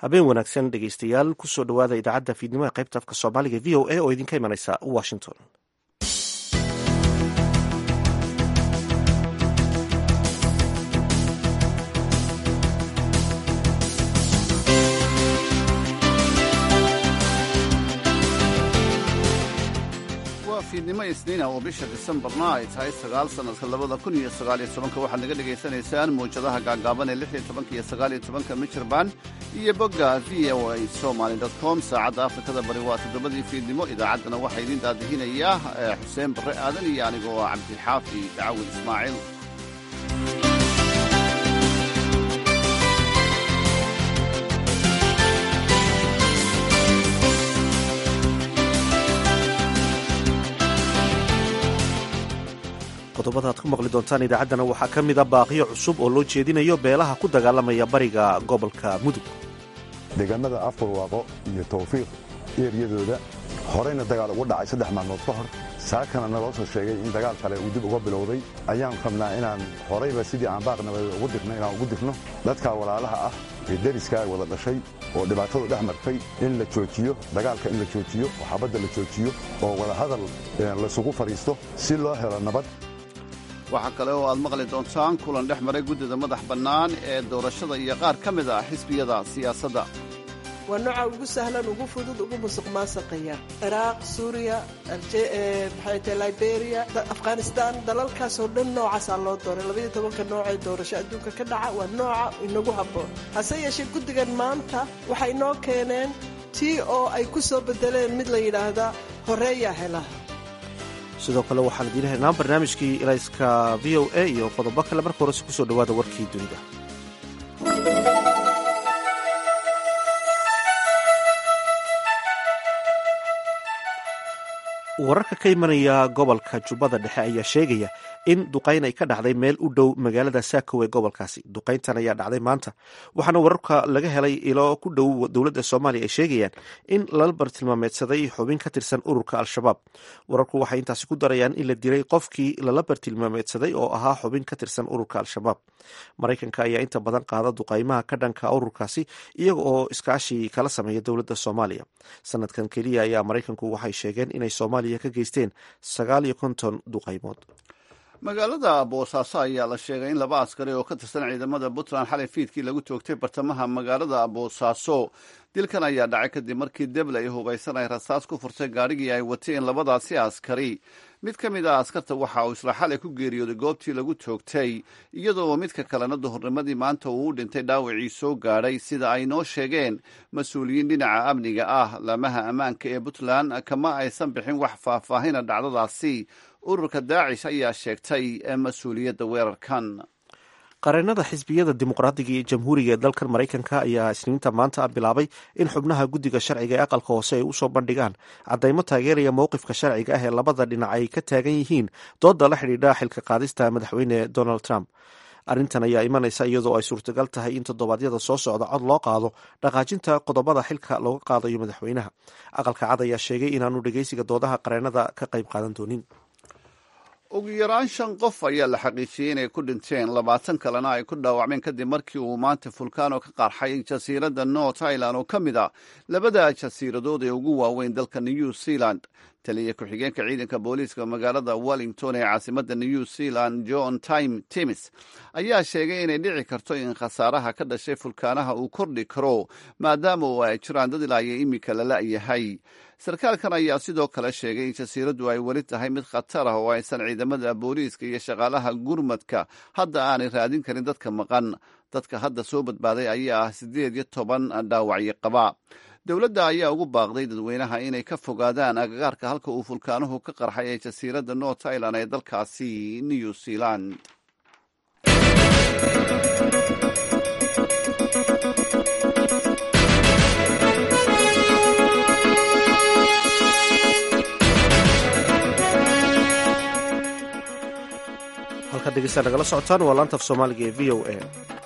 habeen wanaagsan dhegeystayaal kusoo dhowaada idaacadda fiidnimo ee qaybta afka soomaaliga v o a oo idinka imanaysa washington waa fiidnimo isniina oo bisha disembarna ay tahay sagaal sannadka labada kun iyo sagaaliyo tobanka waxaad naga dhegaysanaysaan mawjadaha gaagaaban ee lix iyo tobanka iyo sagaaliyo tobanka michirband iyo bogga v o a somaly dot com saacadda afrikada bari waa toddobadii fiidnimo idaacaddana waxaa idiin daadihinayaa xuseen barre aadan iyo anigoo cabdixaafi dacawil ismaaciil qodobada aad ku maqli doontaan idaacaddana waxaa ka mida baaqiyo cusub oo loo jeedinayo beelaha ku dagaalamaya bariga gobolka mudug deegaanada afurwaaqo iyo tawfiiq eeryadooda horeyna dagaal ugu dhacay saddex maalmood ka hor saakana naloo soo sheegay in dagaal kale uu dib uga bilowday ayaan rabnaa inaan horayba sidii aan baaq nabadeed ugu dirno inaan ugu dirno dadka walaalaha ah ee deriskaa wada dhashay oo dhibaatadu dhex martay in la joojiyo dagaalka in la joojiyo oo xabadda la joojiyo oo wadahadal laysugu fadhiisto si loo helo nabad waxaa kale oo aad maqli doontaan kulan dhex maray guddida madax bannaan ee doorashada iyo qaar ka mid ah xisbiyada siyaasadda waa nooca ugu sahlan ugu fudud ugu musuq maasaqaya ciraaq suuriya maxay tahay liberiya afghanistan dalalkaasoo dhan noocaasaa loo dooray labaiyo tobanka nooc ee doorasho adduunka ka dhaca waa nooca inagu habboon hase yeeshee guddigan maanta waxay inoo keeneen tii oo ay ku soo bedeleen mid la yidhaahdaa horeeyaa hela sidoo kale waxaan idiin helnaa barnaamijkii ilayska v o a iyo qodobo kale marka horese kusoo dhowaada warkii dunida wararka ka imanaya gobolka jubbada dhexe ayaa sheegaya in duqayn ay ka dhacday meel u dhow magaalada saakow ee gobolkaasi duqayntan ayaa dhacday maanta waxaana wararka laga helay ilo ku dhow dowladda soomaaliya ay sheegayaan in lala bartilmaameedsaday xubin ka tirsan ururka al-shabaab wararku waxay intaasi ku darayaan in la dilay qofkii lala bartilmaameedsaday oo ahaa xubin ka tirsan ururka al-shabaab maraykanka ayaa inta badan qaada duqaymaha ka dhanka ururkaasi iyaga oo iskaashi kala sameeya dowladda soomaaliya sanadkan keliya ayaa maraykanku waxay sheegeen inay soomaaliya ka geysteen sagaal iyo konton duqaymood magaalada boosaaso ayaa la sheegay in laba askari oo ka tirsan ciidamada puntland xalay fiidkii lagu toogtay bartamaha magaalada boosaaso dilkan ayaa dhacay kadib markii deble ay hubaysan ay rasaas ku furtay gaadhigii ay wateen labadaasi askari mid ka mid ah askarta waxa uu isla xalay ku geeriyooday goobtii lagu toogtay iyadoo midka kalena duhurnimadii maanta uu u dhintay dhaawacii soo gaadhay sida ay noo sheegeen mas-uuliyiin dhinaca amniga ah laamaha ammaanka ee puntland kama aysan bixin wax faahfaahina dhacdadaasi ururka daacish ayaa sheegtay mas-uuliyadda weerarkan qareenada xisbiyada dimuqraadiga iyo jamhuuriga ee dalkan maraykanka ayaa isniinta maanta bilaabay in xubnaha guddiga sharciga ee aqalka hoose ay usoo bandhigaan caddaymo taageeraya mowqifka sharciga ah ee labada dhinac ay ka taagan yihiin dooda la xidhiidha xilka qaadista madaxweyne donald trump arrintan ayaa imanaysa iyadoo ay suurtagal tahay in toddobaadyada soo socda cod loo qaado dhaqaajinta qodobada xilka looga qaadayo madaxweynaha aqalka cad ayaa sheegay inaanu dhegeysiga doodaha qareenada ka qayb qaadan doonin ugu yaraan shan qof ayaa la xaqiijiyey inay ku dhinteen labaatan kalena ay ku dhaawacmeen kadib markii uu maanta fulkaano ka qarxay jasiiradda north ireland oo ka mid a labada jasiiradood ee ugu waaweyn dalka new zealand taliya ku-xigeenka ciidanka booliiska magaalada wellington ee caasimadda new zealand john time timis ayaa sheegay inay dhici karto in khasaaraha ka dhashay fulkaanaha uu kordhi karo maadaama oo ay jiraan dad ilaaya imika la la'yahay sarkaalkan ayaa sidoo kale sheegay in jasiiraddu ay weli tahay mid khatar ah oo aysan ciidamada booliiska iyo shaqaalaha gurmadka hadda aanay raadin karin dadka maqan dadka hadda soo badbaaday ayaa ah siddeed iyo toban dhaawacyo qaba dowladda ayaa ugu baaqday dadweynaha inay ka fogaadaan agagaarka halka uu fulkaanuhu ka qarxay ee jasiiradda north ireland ee dalkaasi new zealand halkaad dhegeystaan nagala socotaan waa laanta af soomaaliga ee v o a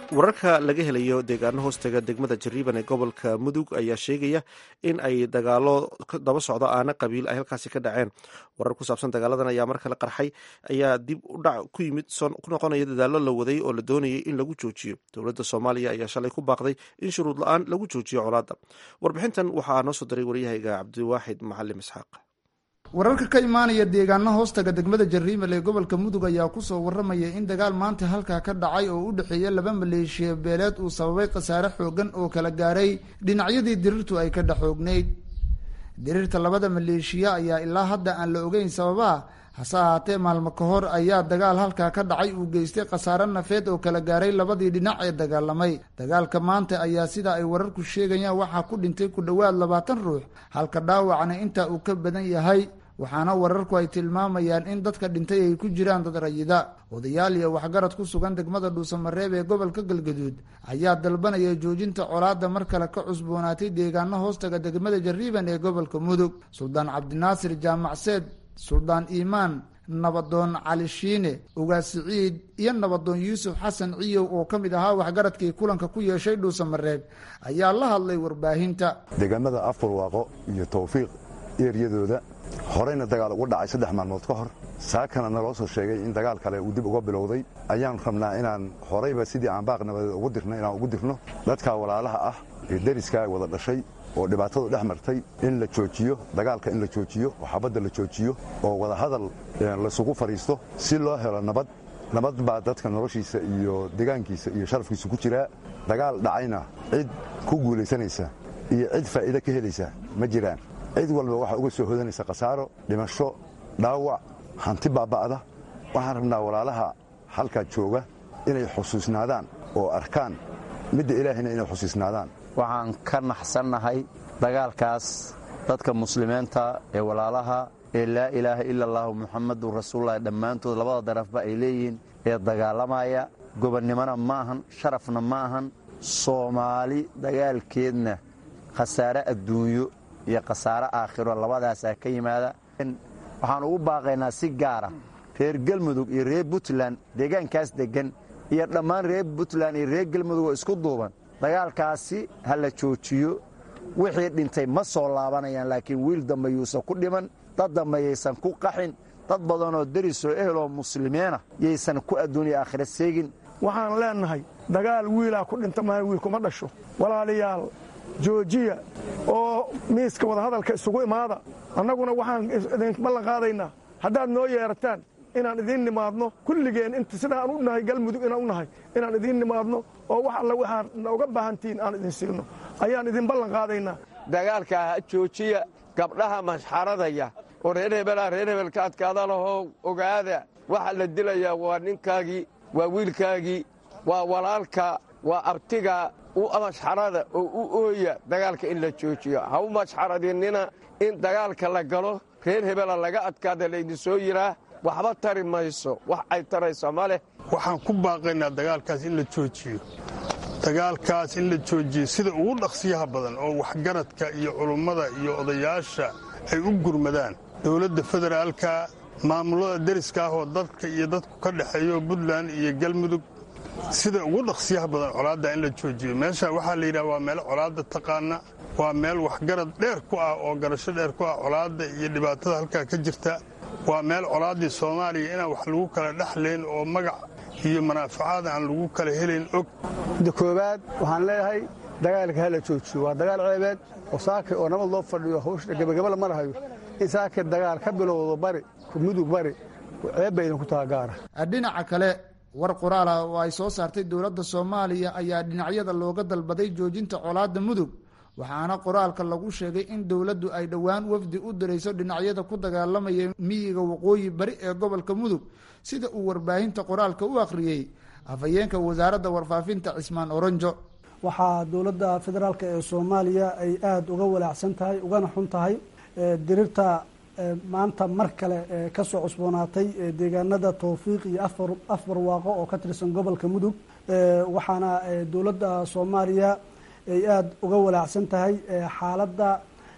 wararka laga helayo deegaano hoostaga degmada jariiban ee gobolka mudug ayaa sheegaya in ay dagaalo daba socdo aana qabiil ay halkaasi ka dhaceen warar ku saabsan dagaaladan ayaa mar kale qarxay ayaa dib u dhac ku yimid ku noqonaya dadaalo la waday oo la doonayay in lagu joojiyo dowladda soomaaliya ayaa shalay ku baaqday in shuruud la-aan lagu joojiyo colaadda warbixintan waxaa noo soo diray waryahayga cabdiwaaxid macalim isxaaq wararka ka imaanaya deegaano hoostaga degmada jariimal ee gobolka mudug ayaa kusoo waramaya in dagaal maanta halkaa ka dhacay oo u dhexeeya laba maleeshiya beeleed uu sababay khasaare xoogan oo kala gaaray dhinacyadii dirirtu ay ka dhaxoognayd dirirta labada maleeshiya ayaa ilaa hadda aan la ogeyn sababaha hase ahaatee maalmo ka hor ayaa dagaal halkaa ka dhacay uu geystay khasaare nafeed oo kala gaaray labadii dhinac ee dagaalamay dagaalka maanta ayaa sida ay wararku sheegayaan waxaa ku dhintay ku dhowaad labaatan ruux halka dhaawacna intaa uu ka badan yahay waxaana wararku ay tilmaamayaan in dadka dhintay ay ku jiraan dad rayida odayaal iyo waxgarad ku sugan degmada dhuusamareeb ee gobolka galgaduud ayaa dalbanaya joojinta colaadda mar kale ka cusboonaatay deegaano hoostaga degmada jariiban ee gobolka mudug suldaan cabdinaasir jaamacseed suldaan iimaan nabadoon cali shiine ugaas siciid iyo nabadoon yuusuf xasan ciyow oo ka mid ahaa waxgaradkii kulanka ku yeeshay dhuusamareeb ayaa la hadlay warbaahinta deegaamada afurwaaqo iyo tawfiiq eeryadooda horeyna dagaal ugu dhacay saddex maalmood ka hor saakana naloo soo sheegay in dagaal kale uu dib uga bilowday ayaan rabnaa inaan horeyba sidii aan baaq nabadeed ugu dirno inaan ugu dirno dadka walaalaha ah ee deriskaa wada dhashay oo dhibaatadu dhex martay in la joojiyo dagaalka in la joojiyo oo xabadda la joojiyo oo wadahadal laysugu fadhiisto si loo helo nabad nabad baa dadka noloshiisa iyo degaankiisa iyo sharafkiisa ku jiraa dagaal dhacayna cid ku guulaysanaysa iyo cid faa'iide ka helaysa ma jiraan cid walba waxaa uga soo hodanaysa khasaaro dhimasho dhaawac hanti baaba'da waxaan rabnaa walaalaha halkaa jooga inay xusuusnaadaan oo arkaan midda ilaahayna inay xusuusnaadaan waxaan ka naxsannahay dagaalkaas dadka muslimiinta ee walaalaha ee laa ilaaha ila allahu muxamadun rasuululahi dhammaantood labada darafba ay leeyihiin ee dagaalamaya gobonnimona ma ahan sharafna ma ahan soomaali dagaalkeedna khasaare adduunyo iyo khasaare aakhiro labadaasaa ka yimaada waxaan ugu baaqaynaa si gaara reer galmudug iyo reer puntland deegaankaas deggan iyo dhammaan reer puntland iyo reer galmudug oo isku duuban dagaalkaasi ha la joojiyo wixii dhintay ma soo laabanayaan laakiin wiil dambe yuusan ku dhiman dad dambe yaysan ku qaxin dad badanoo derisoo eheloo muslimiina yaysan ku adduuniya aakhira seegin waxaan leennahay dagaal wiilaa ku dhinta maaha wiil kuma dhasho walaalayaal joojiya oo miiska wadahadalka isugu imaada annaguna waxaan idin ballan qaadaynaa haddaad noo yeerataan inaan idiin nimaadno kulligeen inta sidaan u nahay galmudug inaan u nahay inaan idiin nimaadno oo wax alla waxaad nooga baahantihiin aan idin siino ayaan idin ballan qaadaynaa dagaalkaa ha joojiya gabdhaha mashxaradaya oo reer hebelaa reer hebelka adkaada lahoo ogaada waxa la dilayaa waa ninkaagii waa wiilkaagii waa walaalka waa abtiga u mashxarada oo u ooya dagaalka in la joojiyo ha u mashxaradinina in dagaalka la galo reer hebela laga adkaada laydin soo yiraa waxba tari mayso wax ay tarayso ma leh waxaan ku baaqaynaa dagaalkaas in la joojiyo dagaalkaas in la joojiyo sida ugu dhaqsiyaha badan oo waxgaradka iyo culummada iyo odayaasha ay u gurmadaan dowladda federaalka maamulada deriska ah oo dadka iyo dadku ka dhexeeyo puntland iyo galmudug sida ugu dhaqsiyaha badan colaadda in la joojiyo meesha waxaa la yidhaha waa meel colaadda taqaana waa meel waxgarad dheer ku ah oo garasho dheer ku ah colaadda iyo dhibaatada halkaa ka jirta waa meel colaaddii soomaaliya inaan wax lagu kala dhexlayn oo magac iyo manaafacaad aan lagu kala helayn og midda koowaad waxaan leeyahay dagaalka hala joojiyo waa dagaal ceebeed oo saaka oo nabad loo fadhiyo hawsha gebagabala marahayo in saaka dagaal ka bilowdo bari mudug bari ceeb bay idinku taha gaara dhinaca kale war qoraal ah oo ay soo saartay dowladda soomaaliya ayaa dhinacyada looga dalbaday joojinta colaadda mudug waxaana qoraalka lagu sheegay in dowladdu ay dhowaan wafdi u dirayso dhinacyada ku dagaalamaya miyiga waqooyi bari ee gobolka mudug sida uu warbaahinta qoraalka u akhriyey afhayeenka wasaaradda warfaafinta cismaan oronjo waxaa dowladda federaalk ee soomaaliya ay aada uga walaacsan tahay ugana xun tahay dirirta maanta mar kale kasoo cusboonaatay deegaanada towfiiq iyo afar waaqo oo ka tirsan gobolka mudug waxaana dowladda soomaaliya ay aada uga walaacsan tahay xaaladda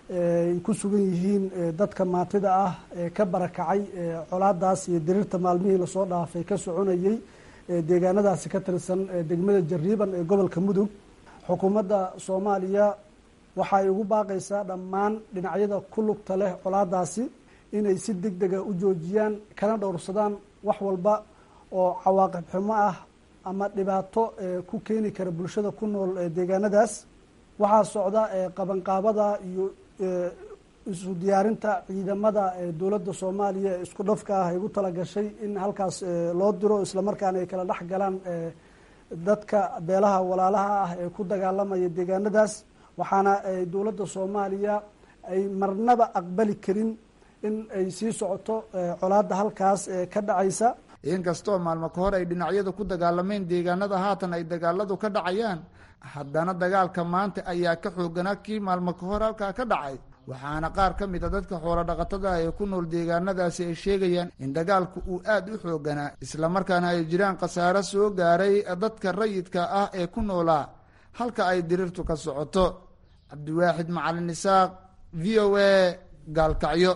ay ku sugan yihiin dadka maatida ah ee ka barakacay colaadaas iyo dirirta maalmihii lasoo dhaafay ka soconayey deegaanadaasi ka tirsan degmada jariiban ee gobolka mudug xukuumadda soomaaliya waxay ugu baaqaysaa dhammaan dhinacyada ku lugta leh colaadaasi inay si deg dega u joojiyaan kana dhowrsadaan wax walba oo cawaaqib xumo ah ama dhibaato ku keeni kara bulshada ku nool deegaanadaas waxaa socda qabanqaabada iyo isu diyaarinta ciidamada dowladda soomaaliya ee isku dhafka ah ay ugu talagashay in halkaas loo diro islamarkaana ay kala dhex galaan dadka beelaha walaalaha ah ee ku dagaalamaya deegaanadaas waxaana dowladda soomaaliya ay marnaba aqbali karin in ay sii socoto colaadda halkaas ka dhacaysa inkastoo maalmo ka hor ay dhinacyadu ku dagaalameen deegaanada haatan ay dagaaladu ka dhacayaan haddana dagaalka maanta ayaa ka xooganaa kii maalmo ka hor halkaa ka dhacay waxaana qaar ka mid a dadka xoolo dhaqatada ee ku nool deegaanadaasi ay sheegayaan in dagaalku uu aada u xooganaa islamarkaana ay jiraan khasaaro soo gaaray dadka rayidka ah ee ku noolaa halka ay dirirtu ka socoto cabdiwaaxid macalin isaaq v o a gaalkacyo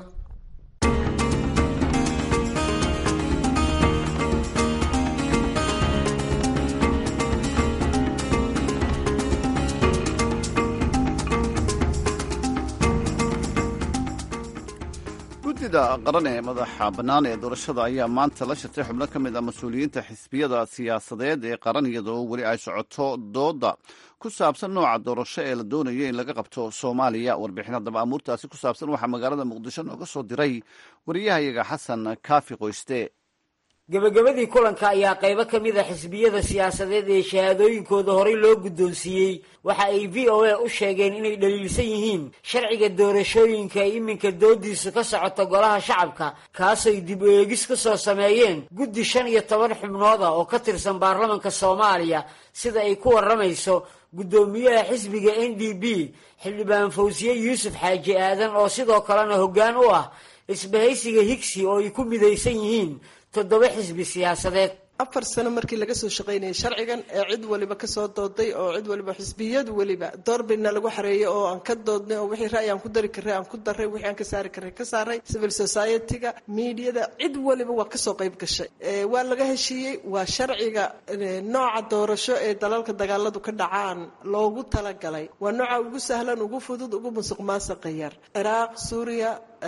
guddida qaran ee madaxa bannaan ee doorashada ayaa maanta la shirtay xubno ka mid ah mas-uuliyiinta xisbiyada siyaasadeed ee qaran iyadoo weli ay socoto dooda ku saabsan nooca doorasho ee la doonayo in laga qabto soomaaliya warbixin haddaba amuurtaasi ku saabsan waxaa magaalada muqdisho nooga soo diray wariyahayaga xasan kaafi qoyste gebagabadii kulanka ayaa qaybo ka mid a xisbiyada siyaasadeed ee shahaadooyinkooda horey loo guddoonsiiyey waxa ay v o a u sheegeen inay dhaliilsan yihiin sharciga doorashooyinka ay iminka doodiisu ka socoto golaha shacabka kaasay dib u eegis ka soo sameeyeen guddi shan iyo toban xubnood ah oo ka tirsan baarlamanka soomaaliya sida ay ku warramayso guddoomiyaha xisbiga n d b xildhibaan fawsiye yuusuf xaaji aadan oo sidoo kalena hoggaan u ah isbahaysiga higsi oo ay ku midaysan yihiin toddoba xisbi siyaasadeed afar sano markii laga soo shaqaynayay sharcigan ee cid waliba kasoo dooday oo cid waliba xisbiyadu weliba doorbidna lagu xareeyay oo aan ka doodnay oo wixii ra'yi aan ku dari karray aan ku daray wixii aan ka saari karray ka saaray civil society-ga miidiyada cid waliba waa kasoo qayb gashay waa laga heshiiyey waa sharciga nooca doorasho ee dalalka dagaaladu ka dhacaan loogu talagalay waa nooca ugu sahlan ugu fudud ugu musuq maasuqa yar ciraaq suuriya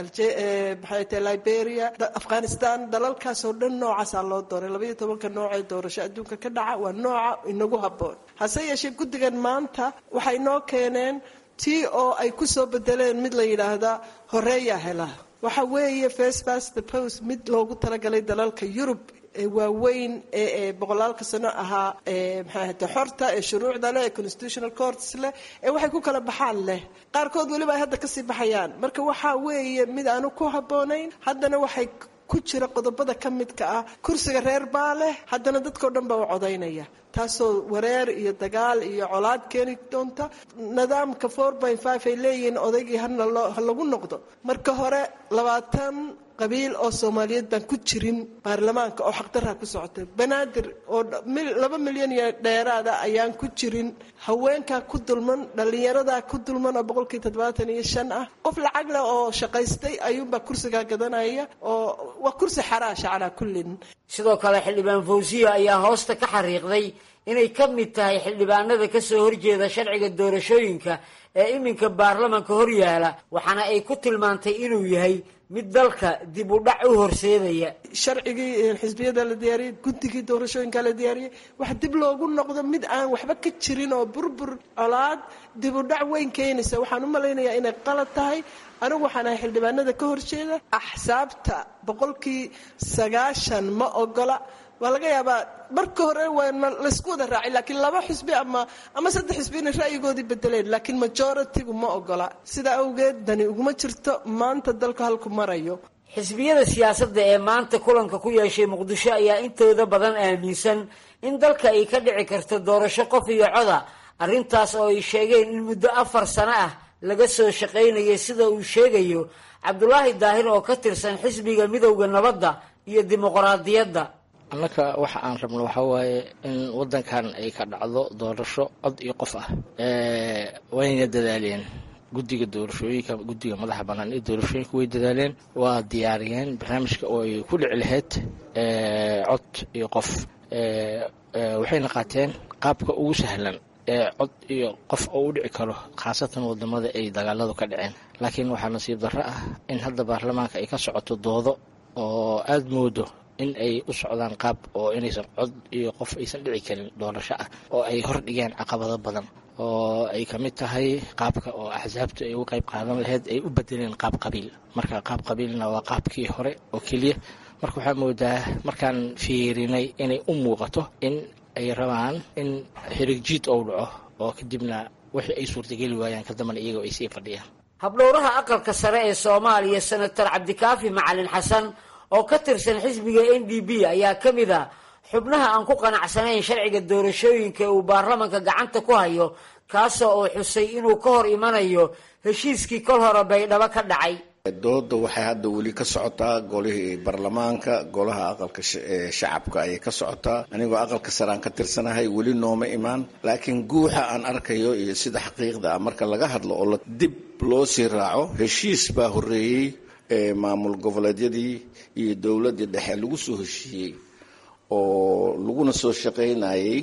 maxay tahay liberia afghanistan dalalkaasoo dhan noocaasaa loo dooray labaiyo tobanka noocee doorasho adduunka ka dhaca waa nooca inagu habboon hase yeeshee guddigan maanta waxay noo keeneen tii oo ay ku soo bedeleen mid la yidhaahdaa horeeyaa hela waxa weeye first past the post mid loogu talagalay dalalka yurub ee waaweyn ee boqolaalka sano ahaa maxay ahate xorta ee shuruucda leh ee constitutional courts leh ee waxay ku kala baxaan leh qaarkood weliba ay hadda kasii baxayaan marka waxaa weeye mid aanu ku habboonayn haddana waxay ku jira qodobada ka midka ah kursiga reer baa leh haddana dadkao dhan baa u codaynaya taasoo wareer iyo dagaal iyo colaad keeni doonta nidaamka four point five ay leeyihiin odaygii hana loo ha lagu noqdo marka hore labaatan qabiil oo soomaaliyeed baan ku jirin baarlamaanka oo xaqdarraa ku socotay banaadir oo laba milyan iyo dheeraada ayaan ku jirin haweenkaa ku dulman dhallinyaradaa ku dulman oo boqolkii toddobaatan iyo shan ah qof lacag leh oo shaqaystay ayuunbaa kursigaa gadanaya oo waa kursi xaraasha calaa kullin sidoo kale xildhibaan fawsiya ayaa hoosta ka xariiqday inay ka mid tahay xildhibaanada ka soo horjeeda sharciga doorashooyinka ee iminka baarlamanka hor yaala waxaana ay ku tilmaantay inuu yahay mid dalka dib u dhac u horseedaya sharcigii xisbiyada la diyaariyey guddigii doorashooyinka la diyaariyey wax dib loogu noqdo mid aan waxba ka jirin oo burbur colaad dib u dhac weyn keenaysa waxaan u malaynayaa inay qalad tahay anigu waxaan ahay xildhibaanada ka horjeeda axsaabta boqolkii sagaashan ma ogola waa laga yaabaa marka hore waana laysku wada raacay laakiin laba xisbi ama ama saddex xisbi inay ra'yigoodii bedeleen laakiin majoritigu ma ogola sidaa awgeed dani uguma jirto maanta dalku halku marayo xisbiyada siyaasadda ee maanta kulanka ku yeeshay muqdisho ayaa intooda badan aaminsan in dalka ay ka dhici karto doorasho qof iyo coda arrintaas oo ay sheegeen in muddo afar sano ah laga soo shaqaynayay sida uu sheegayo cabdulaahi daahir oo ka tirsan xisbiga midowda nabadda iyo dimuqraadiyadda annaka waxa aan rabno waxaa waaye in waddankan ay ka dhacdo doorasho cod iyo qof ah wayna dadaaleen guddiga doorashooyinka guddiga madaxa bannaan ee doorashooyinka way dadaaleen waa diyaariyeen barnaamijka oo ay ku dhici lahayd cod iyo qof waxayna qaateen qaabka ugu sahlan ee cod iyo qof oo u dhici karo khaasatan wadamada ay dagaaladu ka dhaceen laakiin waxaa nasiib darro ah in hadda baarlamaanka ay ka socoto doodo oo aada moodo in ay u socdaan qaab oo inaysan cod iyo qof aysan dhici karin doorasho ah oo ay hor dhigeen caqabado badan oo ay ka mid tahay qaabka oo axsaabtu ay uga qayb qaadan lahayd ay u bedeleen qaab qabiil marka qaab qabiilna waa qaabkii hore oo keliya marka waxaa moodaa markaan fiirinay inay u muuqato in ay rabaan in xirigjiid ou dhaco oo kadibna wixii ay suurtageli waayaan kadambana iyagoo ay sii fadhiyaan habdhowraha aqalka sare ee soomaaliya senator cabdikaafi macalin xasan oo ka tirsan xisbiga n d b ayaa ka mid a xubnaha aan ku qanacsanayn sharciga doorashooyinka uu baarlamanka gacanta ku hayo kaasoo uu xusay inuu ka hor imanayo heshiiskii kol hore baydhabo ka dhacay dooda waxay hadda weli ka socotaa golihii baarlamaanka golaha aqalka shacabka ayay ka socotaa anigoo aqalka sare aan ka tirsanahay weli nooma imaan laakiin guuxa aan arkayo iyo sida xaqiiqda ah marka laga hadlo oo dib loo sii raaco heshiis baa horeeyey maamul goboleedyadii iyo dowladdii dhexe lagu soo heshiiyey oo laguna soo shaqaynayay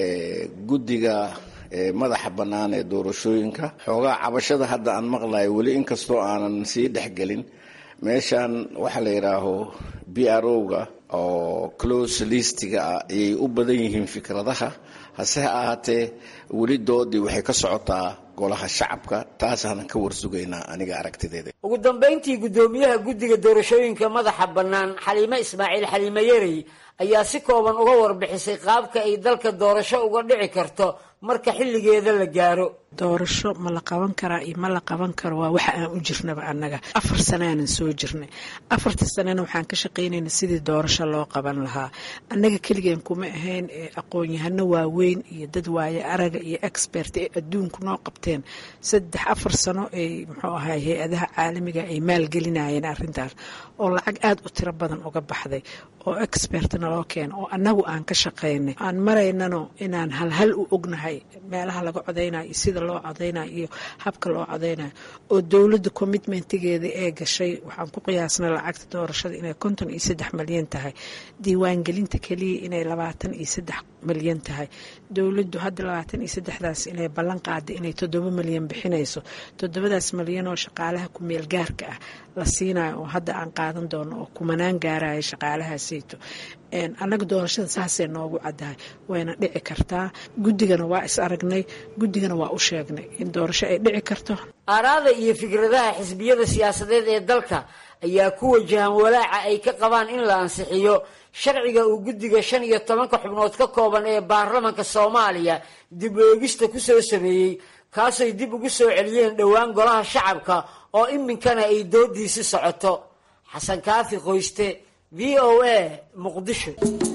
guddiga madaxa bannaan ee doorashooyinka xoogaa cabashada hadda aan maqlayo weli inkastoo aanan sii dhexgelin meeshan waxaa la yidhaaho b r o-ga oo close listiga ah ayay u badan yihiin fikradaha hase ha ahaatee weli doodii waxay ka socotaa golaha shacabka taasaanan ka warsugaynaa aniga aragtideeda ugu dambayntii guddoomiyaha guddiga doorashooyinka madaxa bannaan xaliime ismaaciil xaliime yarey ayaa si kooban uga warbixisay qaabka ay dalka doorasho uga dhici karto marka xilligeeda la gaaro doorasho ma la qaban karaa iyo ma la qaban karo waa waxa aan u jirnaba annaga afar sanaanan soo jirnay afartii sanana waxaan ka shaqaynayna sidii doorasho loo qaban lahaa annaga keligeen kuma ahayn ee aqoon-yahano waaweyn iyo dad waaye araga iyo expert ee adduunku noo qabteen saddex afar sano ay muxuu ahay hay-adaha caalamiga ay maalgelinayeen arrintaas oo lacag aada u tiro badan uga baxday oo expertna loo keena oo annagu aan ka shaqaynay aan maraynano inaan halhal u ognahay meelaha laga codaynayo iyo sida loo codaynayo iyo habka loo codaynayo oo dowladda commitmentigeeda ee gashay waxaan ku qiyaasnay lacagta doorashada inay konton iyo saddex malyan tahay diiwaangelinta keliya inay labaatan iyo saddex malyan tahay dowladdu hadda labaatan iyo saddexdaas inay ballan qaaday inay toddoba malyan bixinayso toddobadaas malyan oo shaqaalaha ku-meel gaarka ah la siinayo oo hadda aan qaadan doono oo kumanaan gaaraya shaqaalahaaseyto annaga doorashada saasay noogu caddahay wayna dhici kartaa guddigana waa is aragnay guddigana waa u sheegnay in doorasho ay dhici karto aaraada iyo fikradaha xisbiyada siyaasadeed ee dalka ayaa ku wajahan walaaca ay ka qabaan in la ansixiyo sharciga uu guddiga shan iyo tobanka xubnood ka kooban ee baarlamanka soomaaliya dib oogista ku soo sameeyey kaasay dib ugu soo celiyeen dhowaan golaha shacabka oo iminkana ay doodiisi socoto xasan kaafi qoyste v o a muqdisho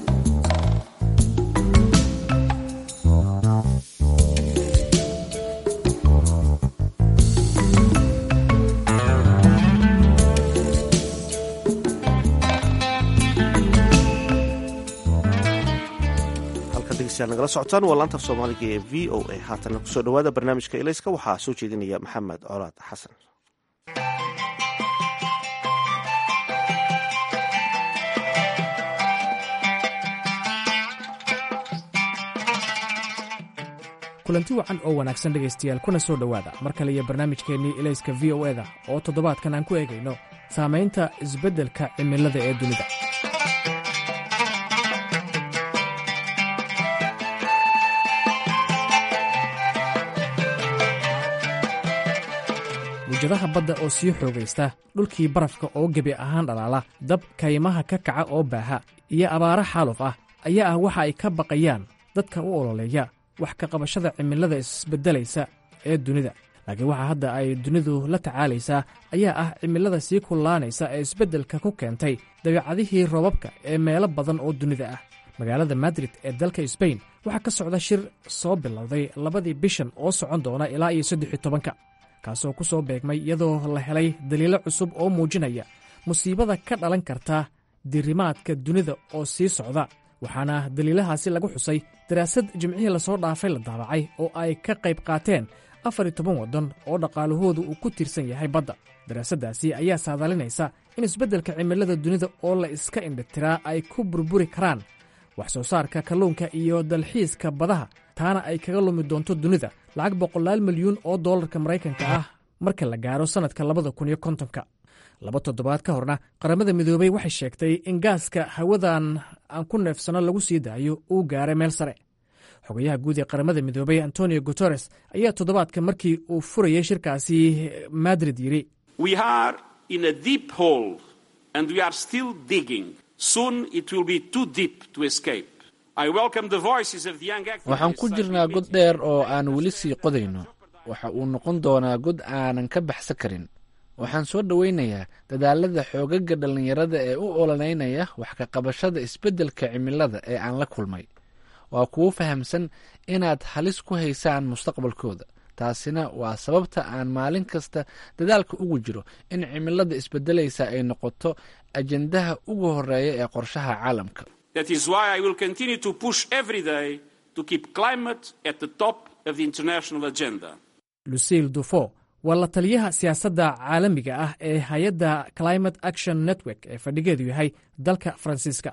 nagala socotaan waa laantaf soomaaliga ee v o a haatana kusoo dhawaada barnaamijka elayska waxaa soo jeedinaya maxamed colaad xasan kulanti wacan oo wanaagsan dhegaystayaal kuna soo dhowaada mar kale iyo barnaamijkeennii elayska v o eda oo toddobaadkan aan ku eegayno saamaynta isbeddelka cimilada ee dunida mujadaha badda oo sii xoogaysta dhulkii barafka oo gebi ahaan dhalaala dab kaymaha ka kaca oo baaha iyo abaaro xaaluf ah ayaa ah waxa ay ka baqayaan dadka u ololeeya wax ka qabashada cimilada isbeddelaysa ee dunida laakiin waxa hadda ay dunidu la tacaalaysaa ayaa ah cimilada sii kullaanaysa ee isbeddelka ku keentay dabeecadihii roobabka ee meelo badan oo dunida ah magaalada madrid ee dalka sbain waxaa ka socda shir soo bilowday labadii bishan oo socon doona ilaa iyo saddex tobanka kaasoo ku soo beegmay iyadoo la helay daliilo cusub oo muujinaya musiibada ka dhalan karta dirimaadka dunida oo sii socda waxaana daliilahaasi lagu xusay daraasad jimcihii lasoo dhaafay la daabacay oo ay ka qayb qaateen afar iyo toban waddan oo dhaqaalahoodu uu ku tiirsan yahay badda daraasaddaasi ayaa saadalinaysa in isbeddelka cimilada dunida oo la iska indhatiraa ay ku burburi karaan wax soo saarka kalluunka iyo dalxiiska badaha taana ay kaga lumi doonto dunida lacag boqolaal milyuun oo dollarka maraykanka ah marka la gaaro sannadka labada kun iyo kontonka laba toddobaad ka horna qaramada midoobey waxay sheegtay in gaaska hawadan aan ku neefsano lagu sii daayo uu gaaray meel sare xogayaha guud ee qaramada midoobey antonio guteres ayaa toddobaadka markii uu furayay shirkaasi madrid yidhi waxaan ku jirnaa god dheer oo aan weli sii qodayno waxa uu noqon doonaa god aanan ka baxsan karin waxaan soo dhoweynayaa dadaalada xoogaga dhallinyarada ee u ololeynaya wax ka qabashada isbeddelka cimilada ee aan la kulmay waa kuwo fahamsan inaad halis ku haysaan mustaqbalkooda taasina waa sababta aan maalin kasta dadaalka ugu jiro in cimilada isbedelaysa ay noqoto ajendaha ugu horeeya ee qorshaha caalamka lucille dufo waa la taliyaha siyaasadda caalamiga ah ee hay-adda climate action network ee fadhigeedu yahay dalka faransiiska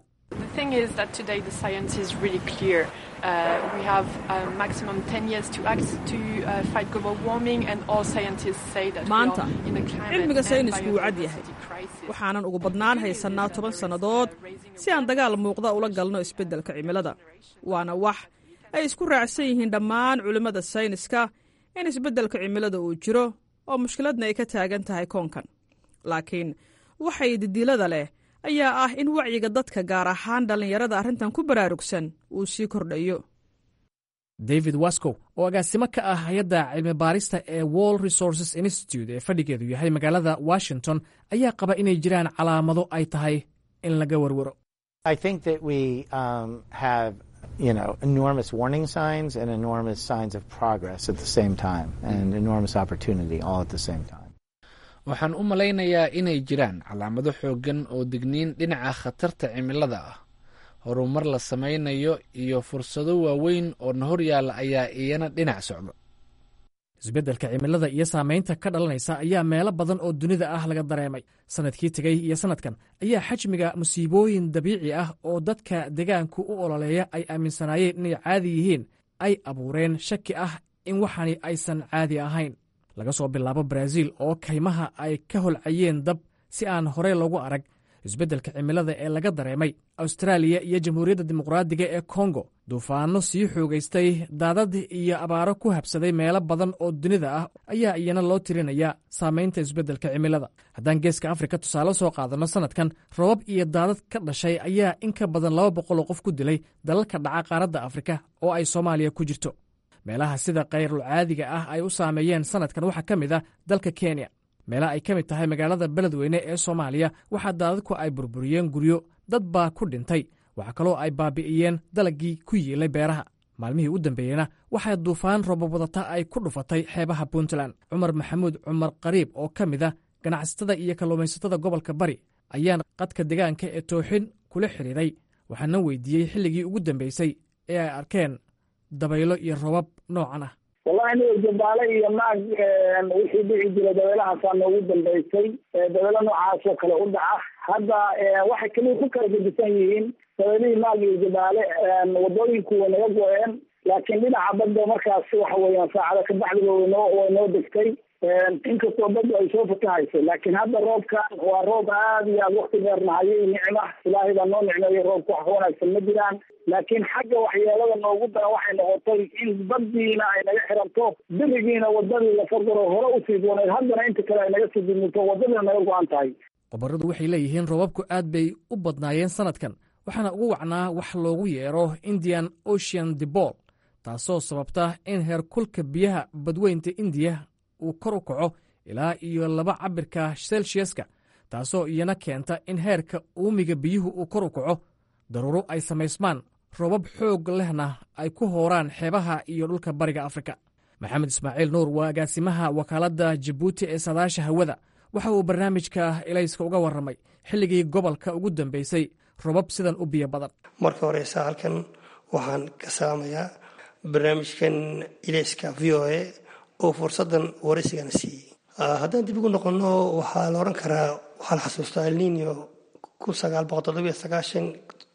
maanta cilmiga saynisku wuu cad yahay waxaanan ugu badnaan haysannaa toban sannadood si aan dagaal muuqda ula galno isbeddelka cimilada waana wax ay isku raacsan yihiin dhammaan culimmada sayniska in isbeddelka cimilada uu jiro oo mushkiladna ay ka taagan tahay koonkan laakiin waxay didilada leh ayaa ah in wacyiga dadka gaar ahaan dhallinyarada arrintan ku baraarugsan uu sii kordhayo david wascow oo agaasimo ka ah hay-adda cilmi baarista ee world resources institute ee fadhigeedu yahay magaalada washington ayaa qaba inay jiraan calaamado ay tahay in laga warwaro you know, enormous warning signs and enormous signs of progress at the same time and enormous opportunity all at the same time. waxaan u malaynayaa inay jiraan calaamado xooggan oo digniin dhinaca khatarta cimilada ah horumar la samaynayo iyo fursado waaweyn oo na hor yaalla ayaa iyana dhinac socda isbeddelka cimilada iyo saamaynta ka dhalanaysa ayaa meelo badan oo dunida ah laga dareemay sannadkii tegey iyo sannadkan ayaa xajmiga musiibooyin dabiici ah oo dadka deegaanku u ololeeya ay aaminsanaayeen inay caadi yihiin ay abuureen shaki ah in waxani aysan caadi ahayn laga soo bilaabo baraaziil oo kaymaha ay ka holcayeen dab si aan horey loogu arag isbeddelka cimilada ee laga dareemay austraaliya iyo jamhuuriyadda dimuqraadiga ee kongo duufaanno sii xoogaystay daadad iyo abaaro ku habsaday meelo badan oo dunida ah ayaa iyana loo tirinayaa saamaynta isbeddelka cimilada haddaan geeska afrika tusaale soo qaadanno sannadkan robab iyo daadad ka dhashay ayaa in ka badan laba boqol oo qof ku dilay dalalka dhaca qaaradda afrika oo ay soomaaliya ku jirto meelaha sida kayrulcaadiga ah ay u saameeyeen sannadkan waxaa ka mid ah dalka kenya meelaha ay ka mid tahay magaalada beledweyne ee soomaaliya waxaa daadadku ay burburiyeen guryo dad baa ku dhintay waxaa kaloo ay baabi'iyeen dalaggii ku yiilay beeraha maalmihii u dambeeyeyna waxaa duufaan robowadata ay ku dhufatay xeebaha puntland cumar maxamuud cumar qariib oo ka mid ah ganacsatada iyo kalluumaysatada gobolka bari ayaan qadka deegaanka ee tooxin kula xidhiiray waxaana weydiiyey xilligii ugu dambeysay ee ay arkeen dabaylo iyo robab noocan ah wallahi aniga jabaale iyo maag wixii dhici jira dabeelahaasaa noogu dambeysay dabeelo noocaas oo kale u dhaca hadda waxay keliya ku kala gedisan yihiin dabeelihii maag iyo jabaale wadooyinku way naga go-een laakiin dhinaca badda markaas waxa weeyaan saacada kabacdiba waynoo way noo degtay inkastoo badda ay soo fatahayso laakiin hadda roobkan waa roob aad iyo aad wakti dheer nahayo nicma ilaahay baa noo nicmeeyo roobka wax ka wanaagsan ma jiraan laakiin xagga waxyeelada noogu daran waxay noqotay in baddiina ay naga xiranto berigiina wadadii la fargaro hore usii dooneed haddana inta kale ay naga sii dumuto wadadiina naga go-an tahay khubaradu waxay leeyihiin robabku aad bay u badnaayeen sannadkan waxaana ugu wacnaa wax loogu yeero indian ocean debol taasoo sababta in heerkulka biyaha badweynta indiya uu kor u kaco ilaa iyo laba cabirka selsiaska taasoo iyana keenta in heerka uumiga biyuhu uu kor u kaco daruuro ay samaysmaan robab xoog lehna ay ku hooraan xeebaha iyo dhulka bariga afrika maxamed ismaaciil nuur waa agaasimaha wakaaladda jabuuti ee saadaasha hawada waxa uu barnaamijka ilayska uga warramay xilligii gobolka ugu dambeysay robab sidan u biyo badan marka horeysa halkan waxaan ka salaamayaa barnaamijkan ilayska v o a oo fursadan waraysigana siiyey haddaan dib ugu noqonno waxaa la odhan karaa waxaa la xasuustaa elnino kun sagaal boqol toddobiyo sagaashan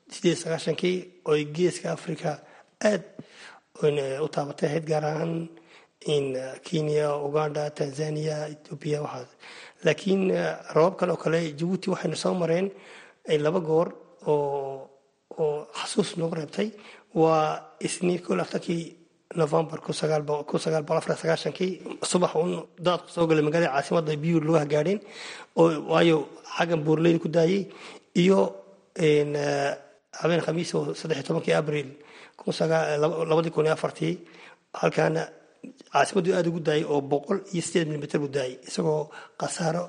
sideed sagaashankii ooy geeska africa aad u taabatay ahayd gaar ahaan in kenya uganda tanzania ethoobia waxaas laakiin rabab kale oo kale jabuuti waxaynu soo mareen laba goor oo oo xasuus noogu reebtay waa isniin kol aftarkii november kun sagaal boqol afar sagaashankii subax un daadku soo galay magaalada caasimadda biyuu lagu hagaadheen oo waayo xaggan buurleyda ku daayay iyo habeen khamiis oo saddex tobankii abril labadii kun iyo afartii halkaana caasimaddu aada ugu daayay oo boqol iyo sideed milimitr buu daayay isagoo khasaaro